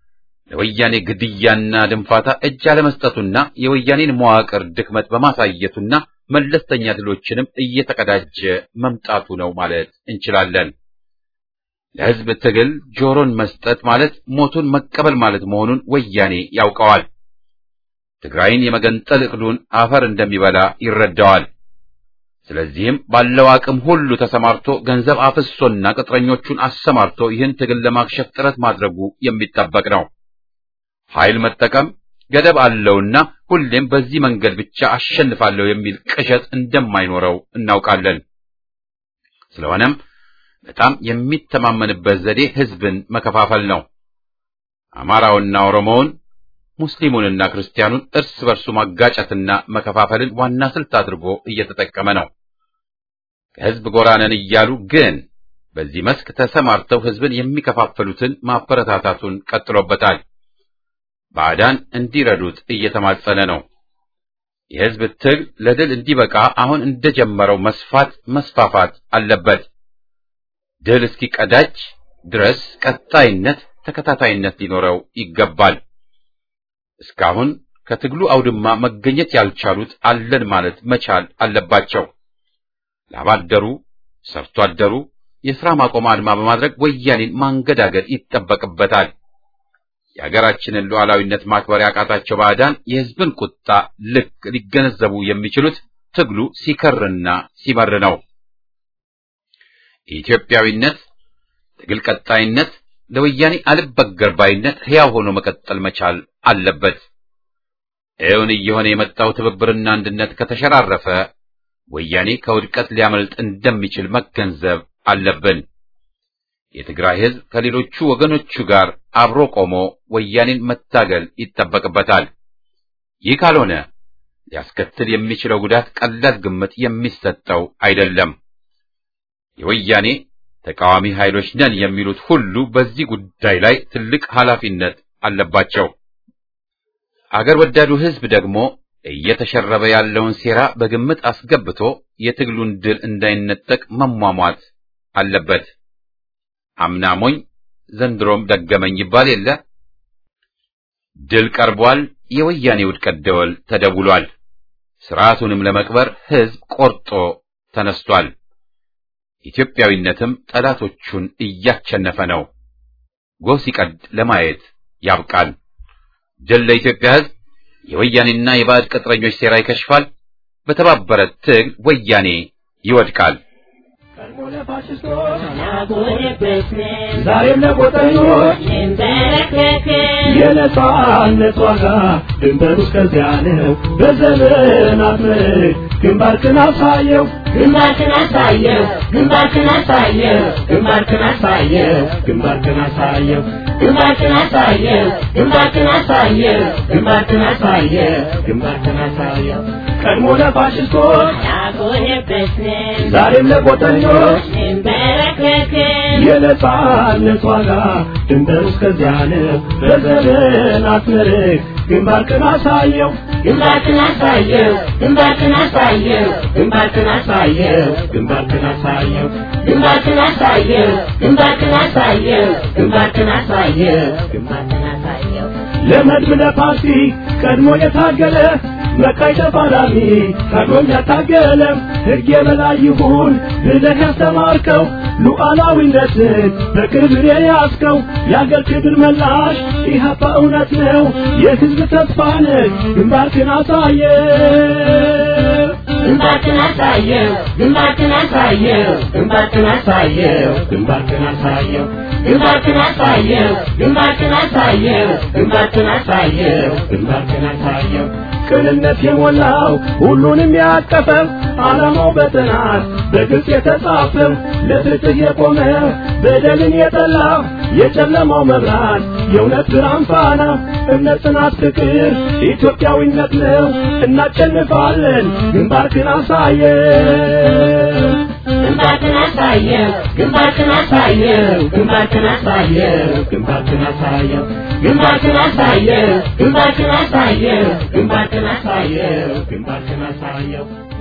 ለወያኔ ግድያና ድንፋታ እጅ አለመስጠቱና የወያኔን መዋቅር ድክመት በማሳየቱና መለስተኛ ድሎችንም እየተቀዳጀ መምጣቱ ነው ማለት እንችላለን። ለሕዝብ ትግል ጆሮን መስጠት ማለት ሞቱን መቀበል ማለት መሆኑን ወያኔ ያውቀዋል። ትግራይን የመገንጠል ዕቅዱን አፈር እንደሚበላ ይረዳዋል። ስለዚህም ባለው አቅም ሁሉ ተሰማርቶ ገንዘብ አፍሶና ቅጥረኞቹን አሰማርቶ ይህን ትግል ለማክሸፍ ጥረት ማድረጉ የሚጠበቅ ነው። ኃይል መጠቀም ገደብ አለውና ሁሌም በዚህ መንገድ ብቻ አሸንፋለሁ የሚል ቅዠት እንደማይኖረው እናውቃለን። ስለሆነም በጣም የሚተማመንበት ዘዴ ሕዝብን መከፋፈል ነው። አማራውና ኦሮሞውን፣ ሙስሊሙንና ክርስቲያኑን እርስ በርሱ ማጋጨትና መከፋፈልን ዋና ስልት አድርጎ እየተጠቀመ ነው። ከሕዝብ ጎራ ነን እያሉ ግን በዚህ መስክ ተሰማርተው ሕዝብን የሚከፋፍሉትን ማበረታታቱን ቀጥሎበታል። ባዕዳን እንዲረዱት እየተማጸነ ነው። የሕዝብ ትግል ለድል እንዲበቃ አሁን እንደጀመረው መስፋት መስፋፋት አለበት። ድል እስኪቀዳጅ ድረስ ቀጣይነት፣ ተከታታይነት ሊኖረው ይገባል። እስካሁን ከትግሉ አውድማ መገኘት ያልቻሉት አለን ማለት መቻል አለባቸው። ላብ አደሩ፣ ሰርቶ አደሩ የሥራ ማቆም አድማ በማድረግ ወያኔን ማንገዳገድ ይጠበቅበታል። የሀገራችንን ሉዓላዊነት ማክበር ያቃታቸው ባዕዳን የሕዝብን ቁጣ ልክ ሊገነዘቡ የሚችሉት ትግሉ ሲከርና ሲመር ነው። የኢትዮጵያዊነት ትግል ቀጣይነት ለወያኔ አልበገር ባይነት ሕያው ሆኖ መቀጠል መቻል አለበት። እውን እየሆነ የመጣው ትብብርና አንድነት ከተሸራረፈ ወያኔ ከውድቀት ሊያመልጥ እንደሚችል መገንዘብ አለብን። የትግራይ ሕዝብ ከሌሎቹ ወገኖቹ ጋር አብሮ ቆሞ ወያኔን መታገል ይጠበቅበታል። ይህ ካልሆነ ሊያስከትል የሚችለው ጉዳት ቀላል ግምት የሚሰጠው አይደለም። የወያኔ ተቃዋሚ ኃይሎች ነን የሚሉት ሁሉ በዚህ ጉዳይ ላይ ትልቅ ኃላፊነት አለባቸው። አገር ወዳዱ ሕዝብ ደግሞ እየተሸረበ ያለውን ሴራ በግምት አስገብቶ የትግሉን ድል እንዳይነጠቅ መሟሟት አለበት። አምና ሞኝ ዘንድሮም ደገመኝ ይባል የለ። ድል ቀርቧል። የወያኔ ውድቀት ደወል ተደውሏል። ስርዓቱንም ለመቅበር ሕዝብ ቆርጦ ተነስቷል። ኢትዮጵያዊነትም ጠላቶቹን እያቸነፈ ነው። ጎህ ሲቀድ ለማየት ያብቃል። ድል ለኢትዮጵያ ሕዝብ። የወያኔና የባዕድ ቅጥረኞች ሴራ ይከሽፋል። በተባበረ ትግል ወያኔ ይወድቃል። ዛሬም ለቆጠኞች የነጻነት ዋጋ ድንበሩ እስከዚያ ነው። በዘመናት ምርክ ግንባርክን አሳየው ግንባርክን አሳየው ግንባርክን አሳየው ግንባርክን አሳየው ግንባርክን አሳየው ግንባርክን አሳየው ግንባርክን አሳየው ግንባርክን አሳየው ግንባርክን አሳየው ቀድሞ ለፋሽስቶች ያጎነበስን ዛሬም ለቆጠኞች እንበረከክን የነጻነት ዋጋ ድንበሩ እስከዚያ ነው። በዘመናት ምርክ ግንባርክን አሳየው ግንባርክን አሳየው ግንባርክን አሳየው ግንባርክን አሳየው ግንባርክን አሳየው ግንባርክን አሳየው ግንባርክን አሳየው ግንባርክን አሳየው ግንባርክን አሳየው ለመድብ ለፓርቲ ቀድሞ የታገለ መቃይ ተፋላሚ ቀድሞም ያታገለ ሕግ የበላይ ይሁን ብለህ ያስተማርከው ሉዓላዊነትን በክብር የያዝከው የአገር ክብር መላሽ ኢህአፓ እውነት ነው የሕዝብ ተስፋ ነህ ግንባርክን አሳየ ግንባርክን አሳየው ግንባርክን አሳየው ግንባርክን አሳየው ግንባርክን አሳየው ግንባርክን አሳየው ግንባርክን አሳየው ግንባርክን አሳየው ግንባርክን አሳየው ቅንነት የሞላው ሁሉንም ያቀፈው ዓላማው በጥናት በግልጽ የተጻፈው ለፍትህ የቆመ በደልን የጠላ የጨለማው መብራት የእውነት ብርሃን ፋና እምነት፣ ጽናት፣ ፍቅር ኢትዮጵያዊነት ነው። እናሸንፋለን። ግንባርክን አሳየው ግንባርክን አሳየው ግንባርክን አሳየው ግንባርክን አሳየው ግንባርክን አሳየው ግንባርክን አሳየው ግንባርክን አሳየው ግንባርክን አሳየው ግንባርክን አሳየው